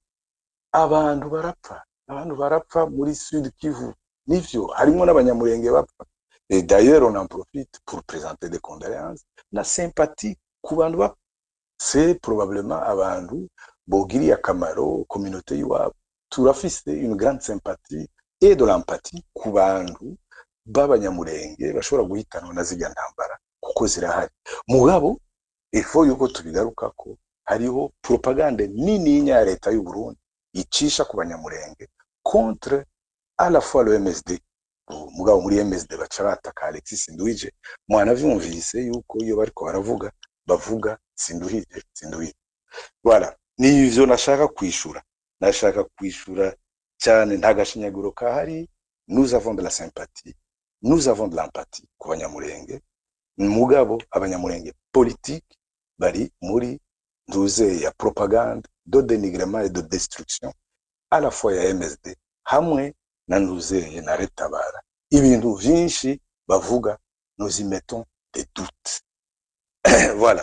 abantu barapfa abantu barapfa muri sud kivu nivyo harimwo n'abanyamurenge bapfa Et d'ailleurs, on en profite pour présenter des condoléances na sympathie ku bantu bapfa. C'est probablement abantu bogiriye akamaro communauté iwabo. Turafise une grande sympathie et de l'empathie ku bantu b'abanyamurenge bashobora guhitanwa na zirya ntambara kuko zirahari. Mugabo, ifo yuko tubigarukako hariho propagande nininya ya leta y'u Burundi icisha ku banyamurenge contre à la fois le MSD mugabo muri MSD baca bataka Alexis Sinduhije mwanavyumvise yuko iyo bariko baravuga bavuga Sinduhije Sinduhije voilà ni ivyo nashaka kwishura nashaka kwishura cyane nta gashinyaguro kahari nous avons de la sympathie nous avons de l'empathie ku banyamurenge mugabo abanyamurenge politique bari muri ntuze ya propagande de dénigrement et de destruction à la fois ya MSD hamwe na nuzeye na retabara ibintu vyinshi bavuga nous y mettons des doutes voilà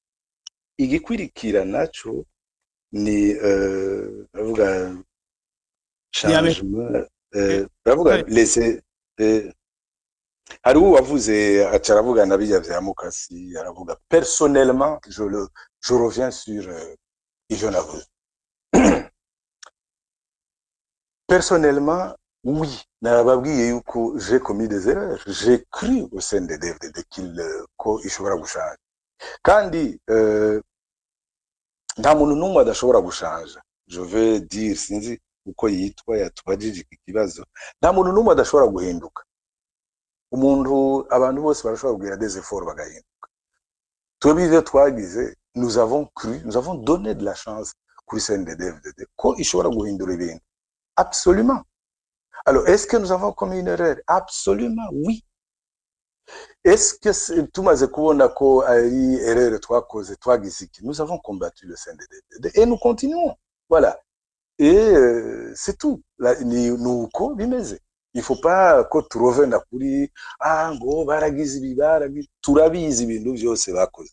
igikwirikira naco ni euh, bavuga changement euh, bavuga les euh, hari uwo wavuze aca aravuga na bijya vya mukasi aravuga personnellement je le je reviens sur euh, ivyo navuze personnellement oui nababwiye yuko j'ai commis des erreurs j'ai cru au sein de DFDD qu'il euh, ko ishobora gushanja kandi euh, nta muntu n'umwe adashobora gushanja je veux dire sinzi uko yitwa yatubajije iki kibazo nta muntu n'umwe adashobora guhinduka umuntu abantu bose barashobora kugira des efforts bagahinduka twebwe ivyo twagize nous avons cru nous avons donné de la chance kuri CNDD-FDD ko ishobora guhindura ibintu absolument alors est-ce que nous avons commis une erreur absolument oui est-ce que c'est- tumaze kubona ko ari erreur twakoze twagize iki nous avons combattu le CNDD-FDD et nous continuons voilà et euh, c'est tout La- ni ni uko bimeze il faut pas ko turovena kuri ah ngo baragize ibi baragize turabizi ibintu byose bakoze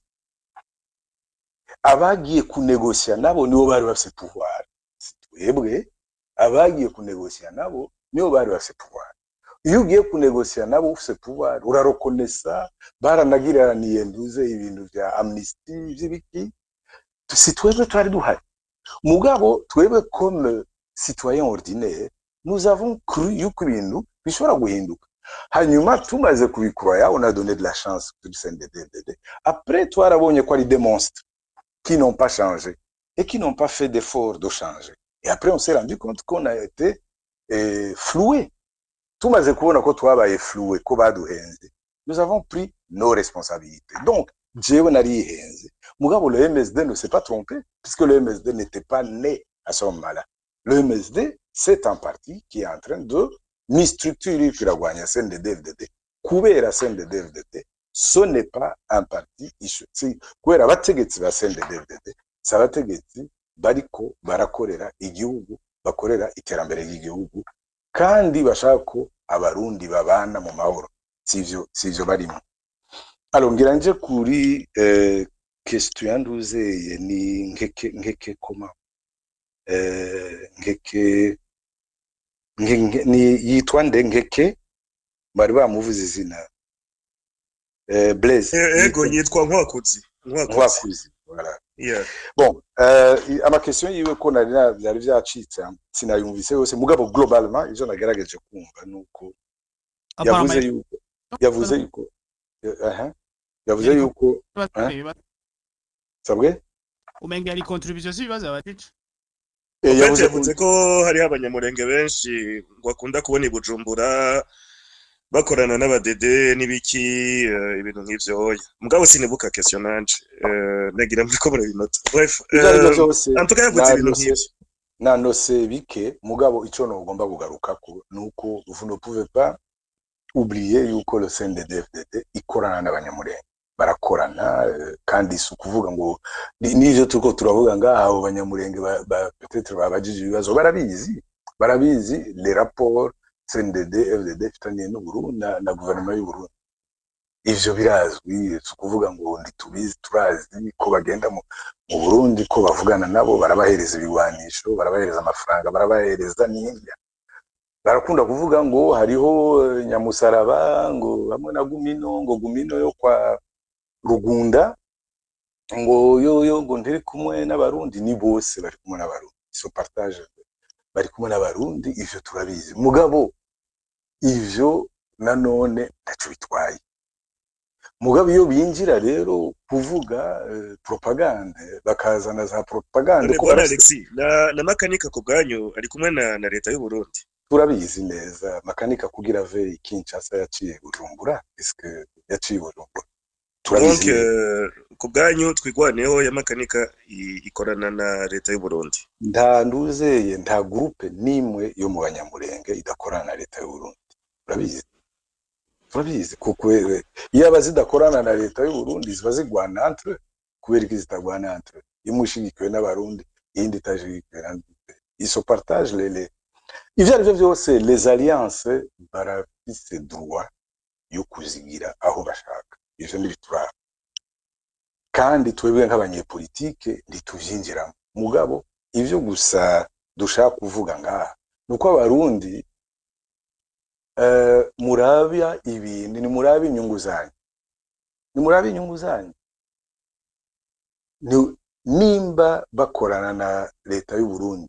abagiye kunegosya nabo nibo bari bafise pouvoir si twebwe abagiye kunegosya nabo nibo bari bafise pouvoir iyo ugiye kunegosya nabo ufise pouvoir urarokonesa baranagiraniye nduze ibintu vya amnesty vy'ibiki si twebwe twari duhari mugabo twebwe comme citoyen ordinaire nous avons cru yuko ibintu bishobora guhinduka hanyuma tumaze kubikroya on a donné de la chance kuri CNDD-FDD après twarabonye ko ari des monstres qui n'ont pas changé et qui n'ont pas fait d'effort de changer et après on s'est rendu compte qu'on a été eh, floué tumaze kubona ko twabaye floué ko baduhenze nous avons pris nos responsabilités donc jewe narihenze mugabo le MSD ne s'est pas trompé puisque le MSD n'était pas né à ce moment-là le MSD c'est un parti qui est en train de ni structure iriko iragwanya CNDD-FDD kubera CNDD-FDD ce n'est pas un parti issu si kubera abategetsi ba CNDD-FDD si abategetsi bariko barakorera igihugu bakorera iterambere ry'igihugu kandi bashaka ko abarundi babana mu mahoro sivyo sivyo barimo alors ngira nje kuri eh, question yanduzeye ni nkeke nkeke koma eh, nkeke nke, nke, ni yitwa nde nkeke bari bamuvuze izina eh, Blaise Eh, ego yitwa- yitwa nkwakuzi nkwakuzi nkwakuzi voilà yeah. bon euh, amakesiyo yiwe ko nari na- byari byacitse sinayumvise yose mugabo globalement ivyo nagerageje kumva nuko yavuze Apparemment, yuko yavuze yuko aha yavuze yuko hein? sabwe umenga yari contribution z'ibibazo abajije Eh, Ofete yavuze yavuze ko hariho abanyamurenge benshi ngo akunda kubona i Bujumbura bakorana n'abadede n'ibiki eh, ibintu nk'ivyo oya mugabo sinibuka question nanje eh, nagira muri ko murabinota bref ivyo ari byo eh, vyose en tout cas yavuze ibintu nanose nk'ivyo nanose bike mugabo ico nogomba kugarukako nuko vous ne pouvez pas oublier yuko le CNDD-FDD ikorana n'abanyamurenge barakorana eh, kandi si ukuvuga ngo ni- n'ivyo turiko turavuga ngaha abo banyamurenge ba- ba- peut-être babajije ibibazo barabizi barabizi les rapports CNDD FDD ifitaniye n'Uburundi na, na guverinoma y'Uburundi ivyo birazwi si ukuvuga ngo ntitubizi turazi ko bagenda mu, mu Burundi ko bavugana nabo barabahereza ibigwanisho barabahereza amafaranga barabahereza n'indya barakunda kuvuga ngo hariho eh, nyamusaraba ngo hamwe na gumino ngo gumino yo kwa rugunda ngo yo yo ngo ntiri kumwe n'abarundi ni bose bari kumwe n'abarundi so partage bari kumwe n'abarundi ivyo turabizi mugabo ivyo nanone ntaco bitwaye mugabo iyo binjira rero kuvuga eh, propagande bakazana za propagande none ko bwana barase- Alexis na, na makanika ku bwanyu ari kumwe na, na leta y'u Burundi turabizi neza makanika kugira ave Kinshasa yaciye Bujumbura eske yaciye Bujumbura donc turabizi neza eh, ku bwanyu twigwaneho ya makanika i- ikorana na leta y'u Burundi nta nduzeye nta groupe nimwe yo mu banyamurenge idakorana na leta y'u Burundi turabizi turabizi kuko eh, iyo aba zidakorana na leta y'u Burundi ziba zigwana entre kubera iki zitagwana entre imwe ishigikiwe n'abarundi iyindi itashigikiwe na iso partage lele ivyo ari vyo vyose les alliances barafise droit yo kuzigira aho bashaka ivyo ntibituraba kandi twebwe nk'abanyepolitike ntituvyinjiramo mugabo ivyo gusa dushaka kuvuga ngaha ni uko abarundi eh, murabya ibintu ni murabe inyungu zanyu ni murabe inyungu zanyu Ni- nimba bakorana na leta y'u Burundi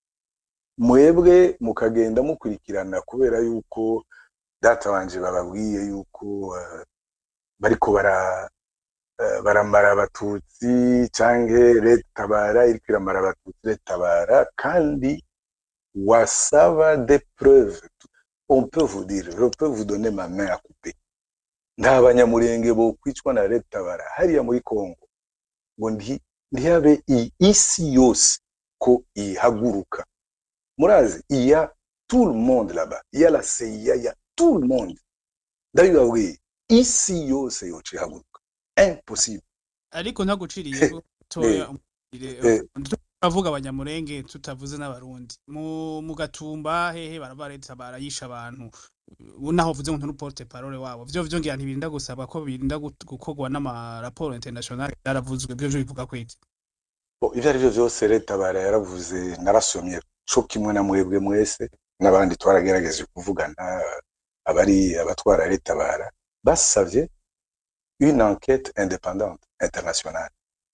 mwebwe mukagenda mukurikirana kubera yuko data wanje bababwiye yuko eh, bariko bara eh, baramara abatutsi canke leta tabara iriko iramara abatutsi leta tabara kandi wasaba des preuves on peut vous dire je peux vous donner ma main à couper nta banyamurenge bo kwicwa na leta tabara hariya muri Kongo ngo nti- ntihabe i- isi yose ko ihaguruka murazi il y a tout le monde là-bas il y a la CIA il y a tout le monde ndabibabwiye isi yose yoca ihaguruka impossible ariko ntaguciriye toya eh. turavuga abanyamurenge tutavuze n'abarundi mu mu gatumba hehe baraba leta barayisha abantu ubu naho uvuze ngo nturuporte parole wabo vyo vyo ngira ntibirinda gusaba ko birinda gut- gukorwa n'amaraporo international byaravuzwe vyo vyo bivuga ko iki Bo, ivyo ari vyo vyose leta bara yaravuze narasomye co kimwe na mwebwe mwese n'abandi twaragerageje kuvugana abari abatwara leta bara basavye une enquête indépendante internationale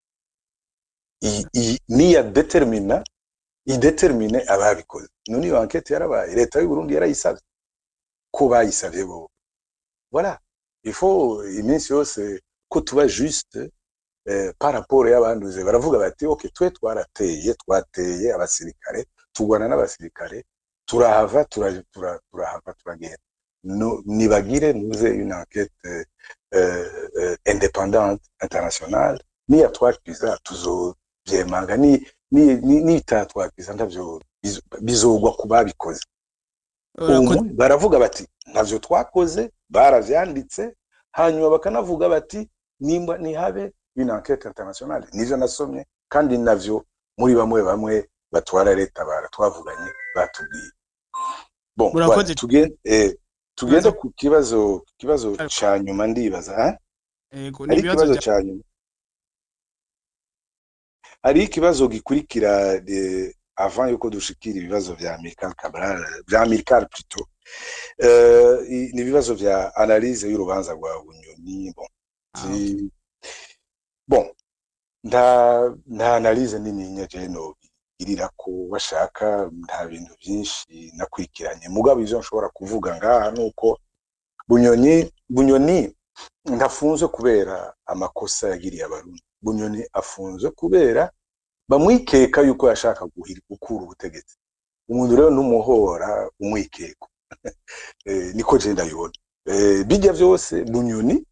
I- i- niya determina idetermine ababikoze none iyo enquête yarabaye leta y'u Burundi yarayisavye ko bayisavye bo voilà il faut iminsi yose ko tuba juste eh, par rapport y'abanduze baravuga bati ok twe twarateye twateye abasirikare tugwana n'abasirikare turahava tura- tura- turahava turagenda no, nibagire nuze une enquête euh, euh, indépendante internationale niya twakwiza tuzovyemanga ni ni ni nitatwakwiza ntavyo bizo- bizogwa ku babikoze umwe baravuga bati ntavyo twakoze baravyanditse hanyuma bakanavuga bati nimba nihabe une enquête internationale nivyo nasomye kandi navyo muri bamwe bamwe batwara leta bara twavuganye batubwiye bon Murakoze. voilà, tugen- eh, tugende ku kibazo kibazo ca nyuma ndibaza ha? Ego hari n'ibibazo ikibazo bya ca nyuma hari ikibazo gikurikira de avant yuko dushikira ibibazo vya Amical Cabral vya Amical plutôt euh, i- ni ibibazo vya analyse y'urubanza rwa Bunyoni bon ah, okay. si, bon nta nta analyse nini nyaje no irira ko bashaka nta bintu byinshi nakurikiranye mugabo ivyo nshobora kuvuga ngaha nuko Bunyoni Bunyoni ntafunzwe kubera amakosa yagiriye abarundi Bunyoni afunzwe kubera bamwikeka yuko yashaka guhiri gukura ubutegetsi umuntu rero ntumuhora umwikeko eh, niko je ndabibona eh, bijya vyose Bunyoni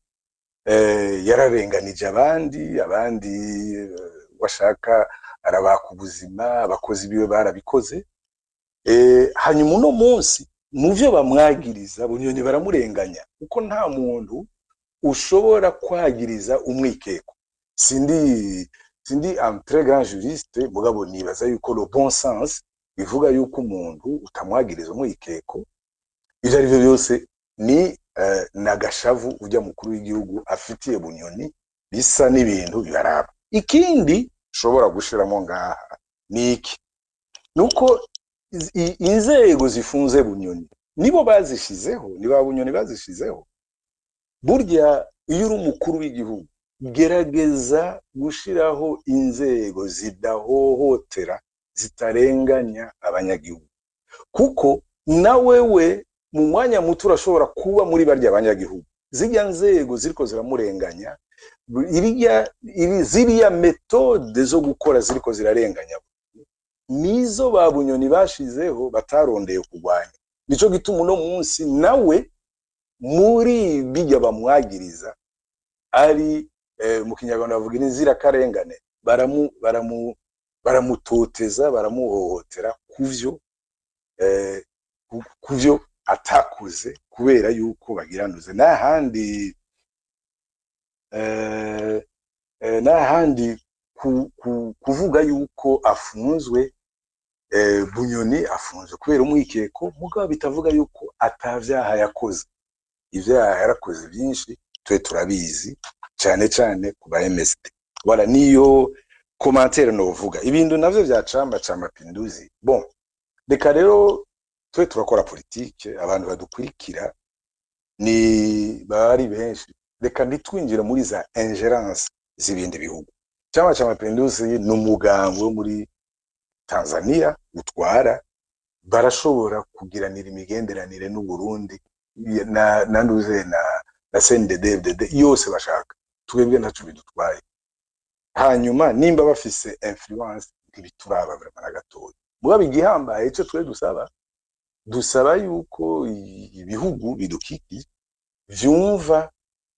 eh, yararenganije abandi abandi eh, washaka arabaka ubuzima abakozi biwe barabikoze eh, hanyuma uno munsi mu vyo bamwagiriza bunyoni baramurenganya kuko nta muntu ushobora kwagiriza umwikeko sindi sindi un très grand juriste mugabo nibaza yuko le bon sens bivuga yuko umuntu utamwagiriza umwikeko ivyo ari byo byose ni eh, nagashavu ujya mukuru w'igihugu afitiye bunyoni bisa n'ibintu bibaraba ikindi ushobora gushiramo ngaha ni iki nuko iz- i- inzego zifunze bunyoni nibo bazishizeho ni ba bunyoni bazishizeho burya iyo uri umukuru w'igihugu gerageza gushiraho inzego zidahohotera zitarenganya abanyagihugu kuko na wewe mu mwanya muto urashobora kuba muri barya abanyagihugu zirya nzego ziriko ziramurenganya iriya iri ziriya metode zo gukora ziriko zirarenganya nizo ba bunyoni bashizeho batarondeye kurwanya nico gituma uno munsi nawe muri bijya bamwagiriza ari eh, mu kinyarwanda bavuga inzirakarengane baramu baramu baramutoteza baramuhohotera kuvyo eh, ku- kuvyo atakuze kubera yuko bagiranuze n'ahandi eh, eh, n'ahandi ku, ku, kuvuga yuko afunzwe eh, bunyoni afunzwe kubera umwikeko mugabo bitavuga yuko atavyaha yakoze ivyaha yarakoze byinshi twe turabizi cyane cyane ku ba MSD wala niyo commentaire novuga ibintu navyo vya camba ca mapinduzi bon reka rero twe turakora politike abantu badukurikira ni bari benshi reka ntitwinjire muri za ingerence z'ibindi bihugu chama cha mapinduzi ni umugambi wo muri tanzania utwara barashobora kugiranira imigenderanire n'uburundi na na nduze na na CNDD-FDD yose bashaka twebwe ntaco bidutwaye hanyuma nimba bafise influence ntibituraba vraiment na gatoya mugabo igihambaye ico twe dusaba dusaba yuko i- ibihugu bidukikije vyumva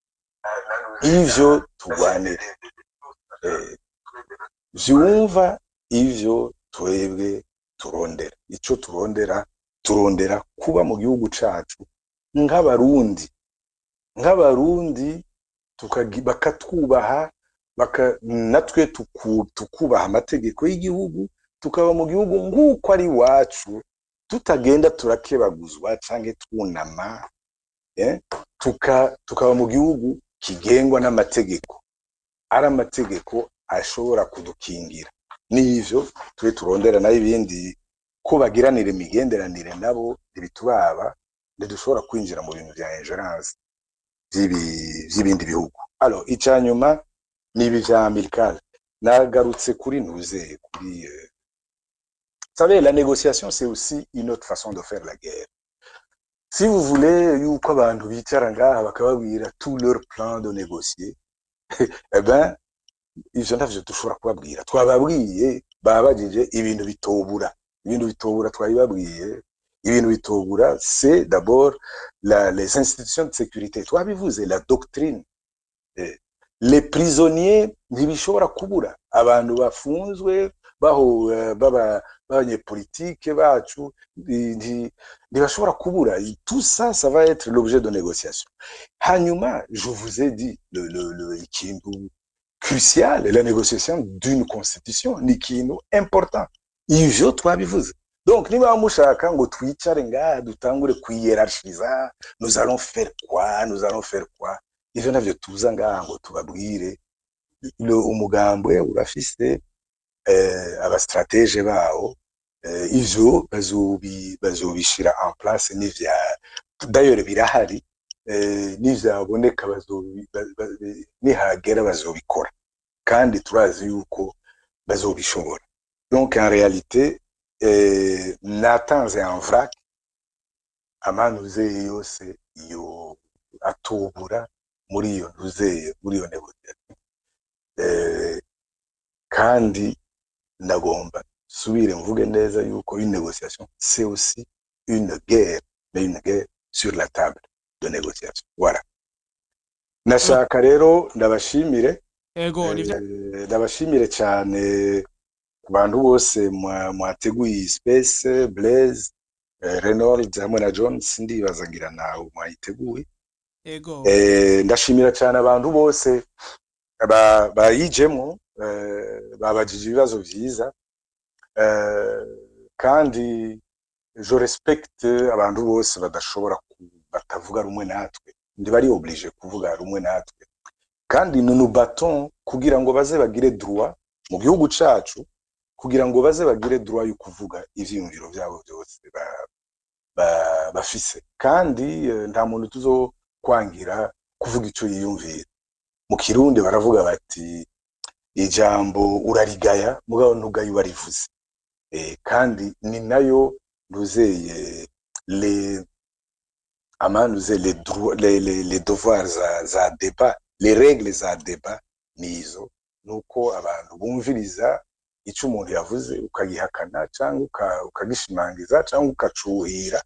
ivyo turwanira eh, vyumva ivyo twebwe turondera ico turondera turondera kuba mu gihugu cacu nk'abarundi nk'abarundi tukagi- bakatwubaha baka, natwe tuku, tukubaha amategeko y'igihugu tukaba mu gihugu nk'uko ari iwacu tutagenda turakebaguzwa canke twunama eh? tuka, tukaba mu gihugu kigengwa n'amategeko ari amategeko ashobora kudukingira n'ivyo tube turondera nayo ibindi ko bagiranira imigenderanire nabo ntibituraba ntidushobora kwinjira mu bintu vya ingerence vy'ibi- vy'ibindi bihugu alors ica nyuma ni ibi vya amical nagarutse kuri ntuze kuri euh, vous savez la négociation c'est aussi une autre façon de faire la guerre si vous voulez yuko abantu bicara ngaha bakababwira tout leur plan de négocier eh ben ivyo ntavyo dushobora kubabwira twababwiye babajije ibintu bitobura ibintu bitobura twabibabwiye ibintu bitobura c'est d'abord la, les institutions de sécurité twabivuze la doctrine eh, les prisonniers ntibishobora kubura abantu bafunzwe baho eh, baba b'abanyepolitike bacu i- nti- ntibashobora kubura tout ça ça va être l'objet de négociation hanyuma je vous ai dit le, le, le ikintu crucial la négociation d'une constitution ni ikintu important ivyo twabivuze donc niba mushaka ngo twicare ngaha dutangure kwiyerarchiza nous allons faire quoi nous allons faire quoi ivyo navyo tuza ngaha ngo tubabwire le umugambwe urafise eh, abastratege bawo eh, ivyo bazobi bazobishira en place n'ivya d'ailleurs birahari eh, n'ivyaboneka bazobi ba- ba- nihagera bazobikora kandi turazi yuko bazobishobora donc en réalité eh, natanze en vrac amanuzeye yose yo atubura muri iyo ntuzeye muri iyo negociation eh, kandi ndagomba subire mvuge neza yuko une négociation c'est aussi une guerre mais une guerre sur la table de négociation voilà nashaka rero ndabashimire ego nivyo eh, ndabashimire cyane ku bantu bose mwa- mwateguye iyi space blaise eh, reynolds hamwe na jones ndibaza ngira nawe mwayiteguye ego Eh, ndashimira cyane abantu bose ba- bayijemo eh, babajije ibibazo byiza eh, kandi je respecte abantu bose badashobora ku- batavuga rumwe natwe ntibari oblige kuvuga rumwe natwe kandi nous nous battons kugira ngo baze bagire droit mu gihugu cacu kugira ngo baze bagire droit yo kuvuga ivyiyumviro vyabo byose ba- ba- bafise kandi eh, nta muntu tuzokwangira kuvuga ico yiyumvira mu kirundi baravuga bati ijambo urarigaya mugabo ntugaye ubarivuze eh, kandi ni nayo ntuzeye les amanuze les droits les, les, les devoirs za, za débat les règles za débat nizo nuko abantu bumviriza ico umuntu yavuze ukagihakana cyangwa uka- ukagishimangiza cyangwa ukacuhira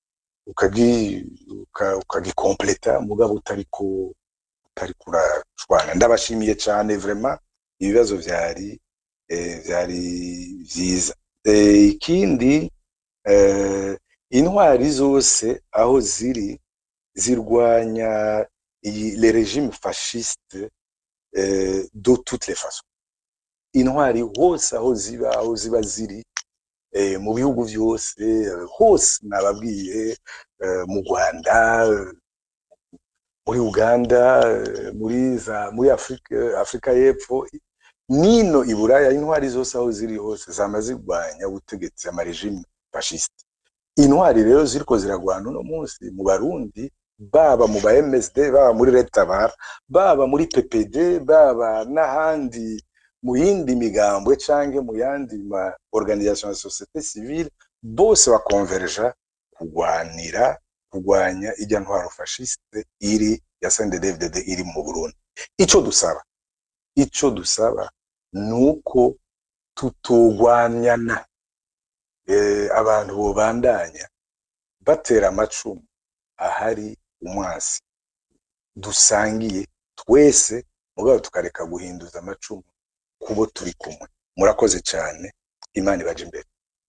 ukagi uka- ukagikompleta mugabo utari ku utari kurashwana ndabashimiye cyane vraiment ibibazo vyari eh, vyari vyiza eh, ikindi eh, intwari zose aho ziri zirwanya iyi le regime fasciste eh, de toutes les façons intwari hose aho ziba aho ziba ziri eh, mu bihugu byose eh, hose nababwiye eh, mu rwanda eh, muri uganda eh, muri za muri afurika afurika y'epfo nino i buraya intwari zose aho ziri hose zama zirwanya ubutegetsi amaregime fasciste intwari rero ziriko ziragwana uno munsi mu barundi baba mu ba msd baba muri retabara baba muri ppd baba n'ahandi mu yindi migambwe canke mu yandi ma organisation ya societe civile bose bakonverja kugwanira kugwanya ijya ntwaro fasciste iri ya CNDD-FDD iri mu Burundi ico dusaba ico dusaba nuko tutogwanyana eh, abantu bobandanya batera amacumu ahari umwasi dusangiye twese mugabo tukareka guhinduza amacumu kubo turi kumwe murakoze cyane imana ibaje imbere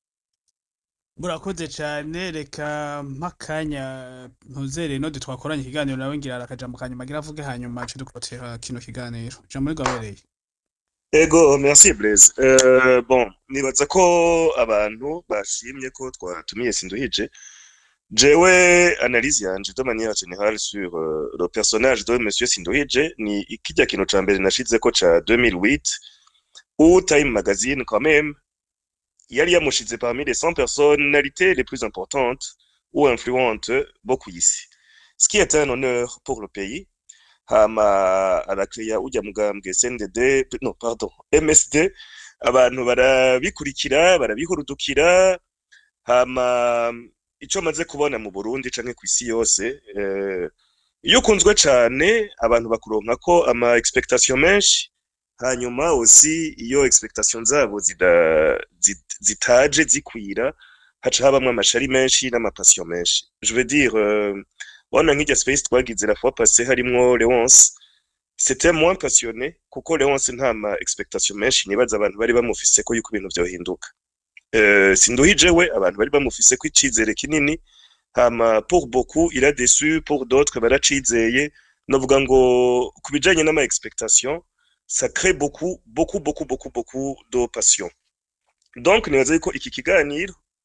murakoze cyane reka mpakanya ntuzere no twakoranye ikiganiro nawe ngira akajambo kanyuma agira avuge hanyuma cyo dukotera kino kiganiro jambo rigabereye ego merci blaise euh, bon nibaza ko abantu bashimye ko twatumiye sinduhije jewe analyse yanje de manière générale sur euh, le personnage de monsieur sinduhije ni kijya kintu ca mbere nashizeko ca 2008 où Time Magazine quand même yari yamushize parmi les 100 personnalités les plus importantes ou influentes beaucoup ici ce qui est un honneur pour le pays hama arakiriya ujya mugambwe CNDD no pardon MSD abantu barabikurikira barabihurudukira hama ico maze kubona mu Burundi canke ku isi yose eh, iyo ukunzwe cane abantu bakuronka ko ama expectation menshi hanyuma aussi iyo expectation zabo zida, zit, zitaje zikwira haca habamwo amashari menshi n'amapassion menshi je veux dire euh, wana nk'irya space twagize la fois passée harimwo Leonce c'était moins passionné kuko Leonce nta ma expectation menshi nibaza abantu bari bamufise ko yuko ibintu vyohinduka euh, sinduhije we abantu bari bamufise ko icizere kinini hama pour beaucoup il a déçu pour d'autres baracizeye novuga ngo ku bijanye n'ama expectation ça crée beaucoup beaucoup beaucoup beaucoup beaucoup de passion donc nibaza yuko iki kiganiro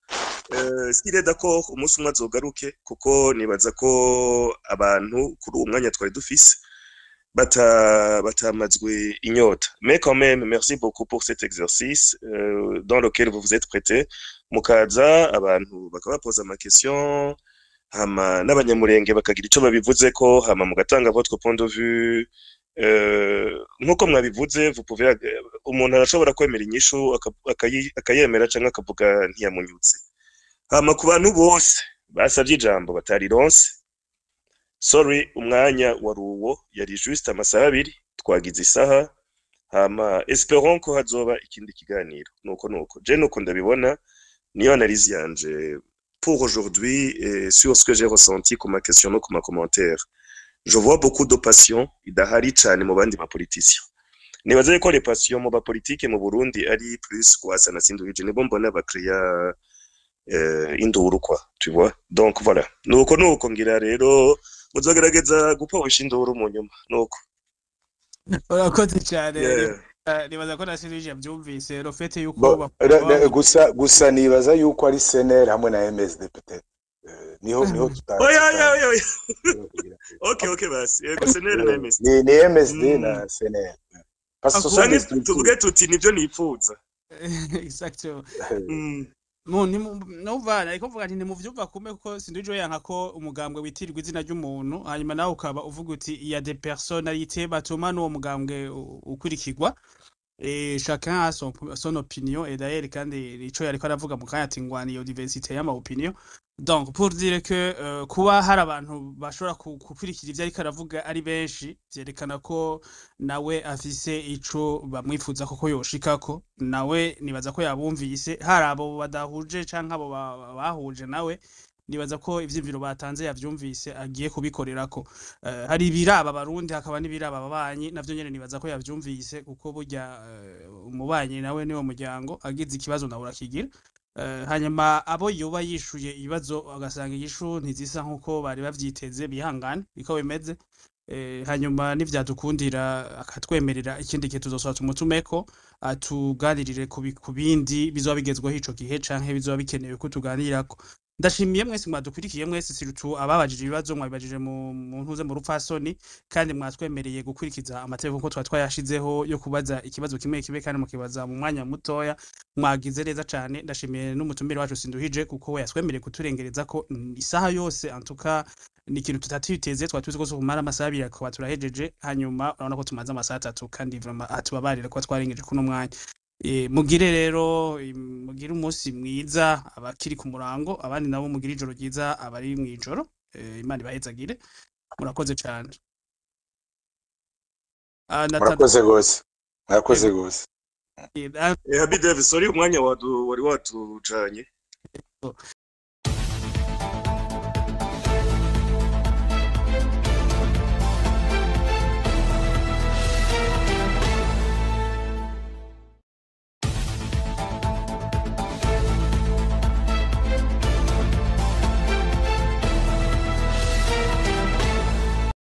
eh, sire d'accord umunsi umwe azogaruke kuko nibaza ko abantu kuri uwo mwanya twari dufise bata batamazwe inyota mais quand même merci beaucoup pour cet exercice euh, dans lequel vous vous êtes prêté mukaza abantu bakabapoza ama question hama n'abanyamurenge bakagira ico babivuze ko hama mugatanga votre point de vue euh, nkuko mwabivuze vous pouvez umuntu arashobora kwemera inyishu aka- akayi- akayemera canke akavuga ntiyamunyuze hama ku bantu bose basavye ijambo batarironse sorry umwanya wari uwo yari juste amasaha abiri twagize isaha hama esperons ko hazoba ikindi kiganiro nuko nuko je nuko ndabibona niyo analyse yanje pour aujourd'hui et sur ce que j'ai ressenti comme ma question no comme commentaire je vois beaucoup de passion idahari cane mu bandi bapoliticiens nibaza yuko les passions mu bapolitike mu Burundi ari plus kwasa na sinduhije nibo mbona bakriya euh, induru kwa tu vois donc voilà nuko nuko ngira rero muzogerageza gupowisha induru mu nyuma nuko urakoze cyane Yeah. Eh, nibaza ko na sinuje byumvise rofete yuko Bo- bakuru ra- ra- babo- gusa gusa nibaza yuko ari seneri hamwe na MSD peut-être Eh, niho niho tuta oya oya tuta- oya oya okay okay basi yego senere na MS ni ni MSD Mm. na seneri parce que ce sont canke des structures tuvuge tuti nivyo nipfuza exactly Mm. mu nimu- numva ariko mvuga nti ntimuvyumva kumwe kuko sinduje yanka ko umugambwe witirirwa izina ry'umuntu hanyuma nawe ukaba uvuga uti il y a des personnalités batuma n'uwo mugambwe u- ukurikirwa et chacun a son, son opinion et d'ailleurs kandi ico yariko aravuga mu kanya ati ngwani iyo diversité y'ama opinion donc pour dire que euh, kuba hari abantu bashobora ku- gukurikira ivyo ariko aravuga ari benshi vyerekana ko nawe afise ico bamwifuza koko yoshikako nawe nibaza ko yabumvise hari abo badahuje canke abo ba- ba- bahuje nawe nibaza ko ivyimviro batanze yavyumvise agiye kubikorerako Eh, hari ibiraba abarundi hakaba n'ibiraba ababanyi navyo nyene nibaza ko yavyumvise kuko burya eh, umubanyi nawe niwo muryango agize ikibazo nawe urakigira Eh, hanyuma abo yoba yishuye ibibazo agasanga inyishu ntizisa nk'uko bari bavyiteze bihangane niko bimeze Eh, hanyuma nivyadukundira akatwemerera ikindi gihe tuzosaba tumutumeko atuganirire ku bi- ku bindi bizoba bigezweho ico gihe canke bizoba bikenewe ko tuganirako ndashimiye mwese mwadukurikiye mwese sirutu ababajije ibibazo mwabibajije mu mu ntuze mu rupfasoni kandi mwatwemereye gukurikiza amategeko nkuko twari twayashizeho yo kubaza ikibazo kimwe kimwe kandi mukibaza mu mwanya mutoya mwagize neza cane ndashimiye n'umutumire wacu sinduhije kuko we yatwemereye kuturengereza ko mm, isaha yose antuka ni ikintu tutatiteze twari tuzi ko kumara amasaha abiri akaba turahejeje hanyuma urabona ko tumaze amasaha atatu kandi vraiment atubabarire kuba twarengeje kuno mwanya Eh, mugire rero im- mugire umunsi mwiza abakiri ku murango abandi nabo mugire ijoro ryiza abari mw'ijoro Eh, imana ibahezagire murakoze cane Ah, na murakoze gose murakoze gose Tada- Eh, Habi Davis sorry umwanya wadu wari watujanye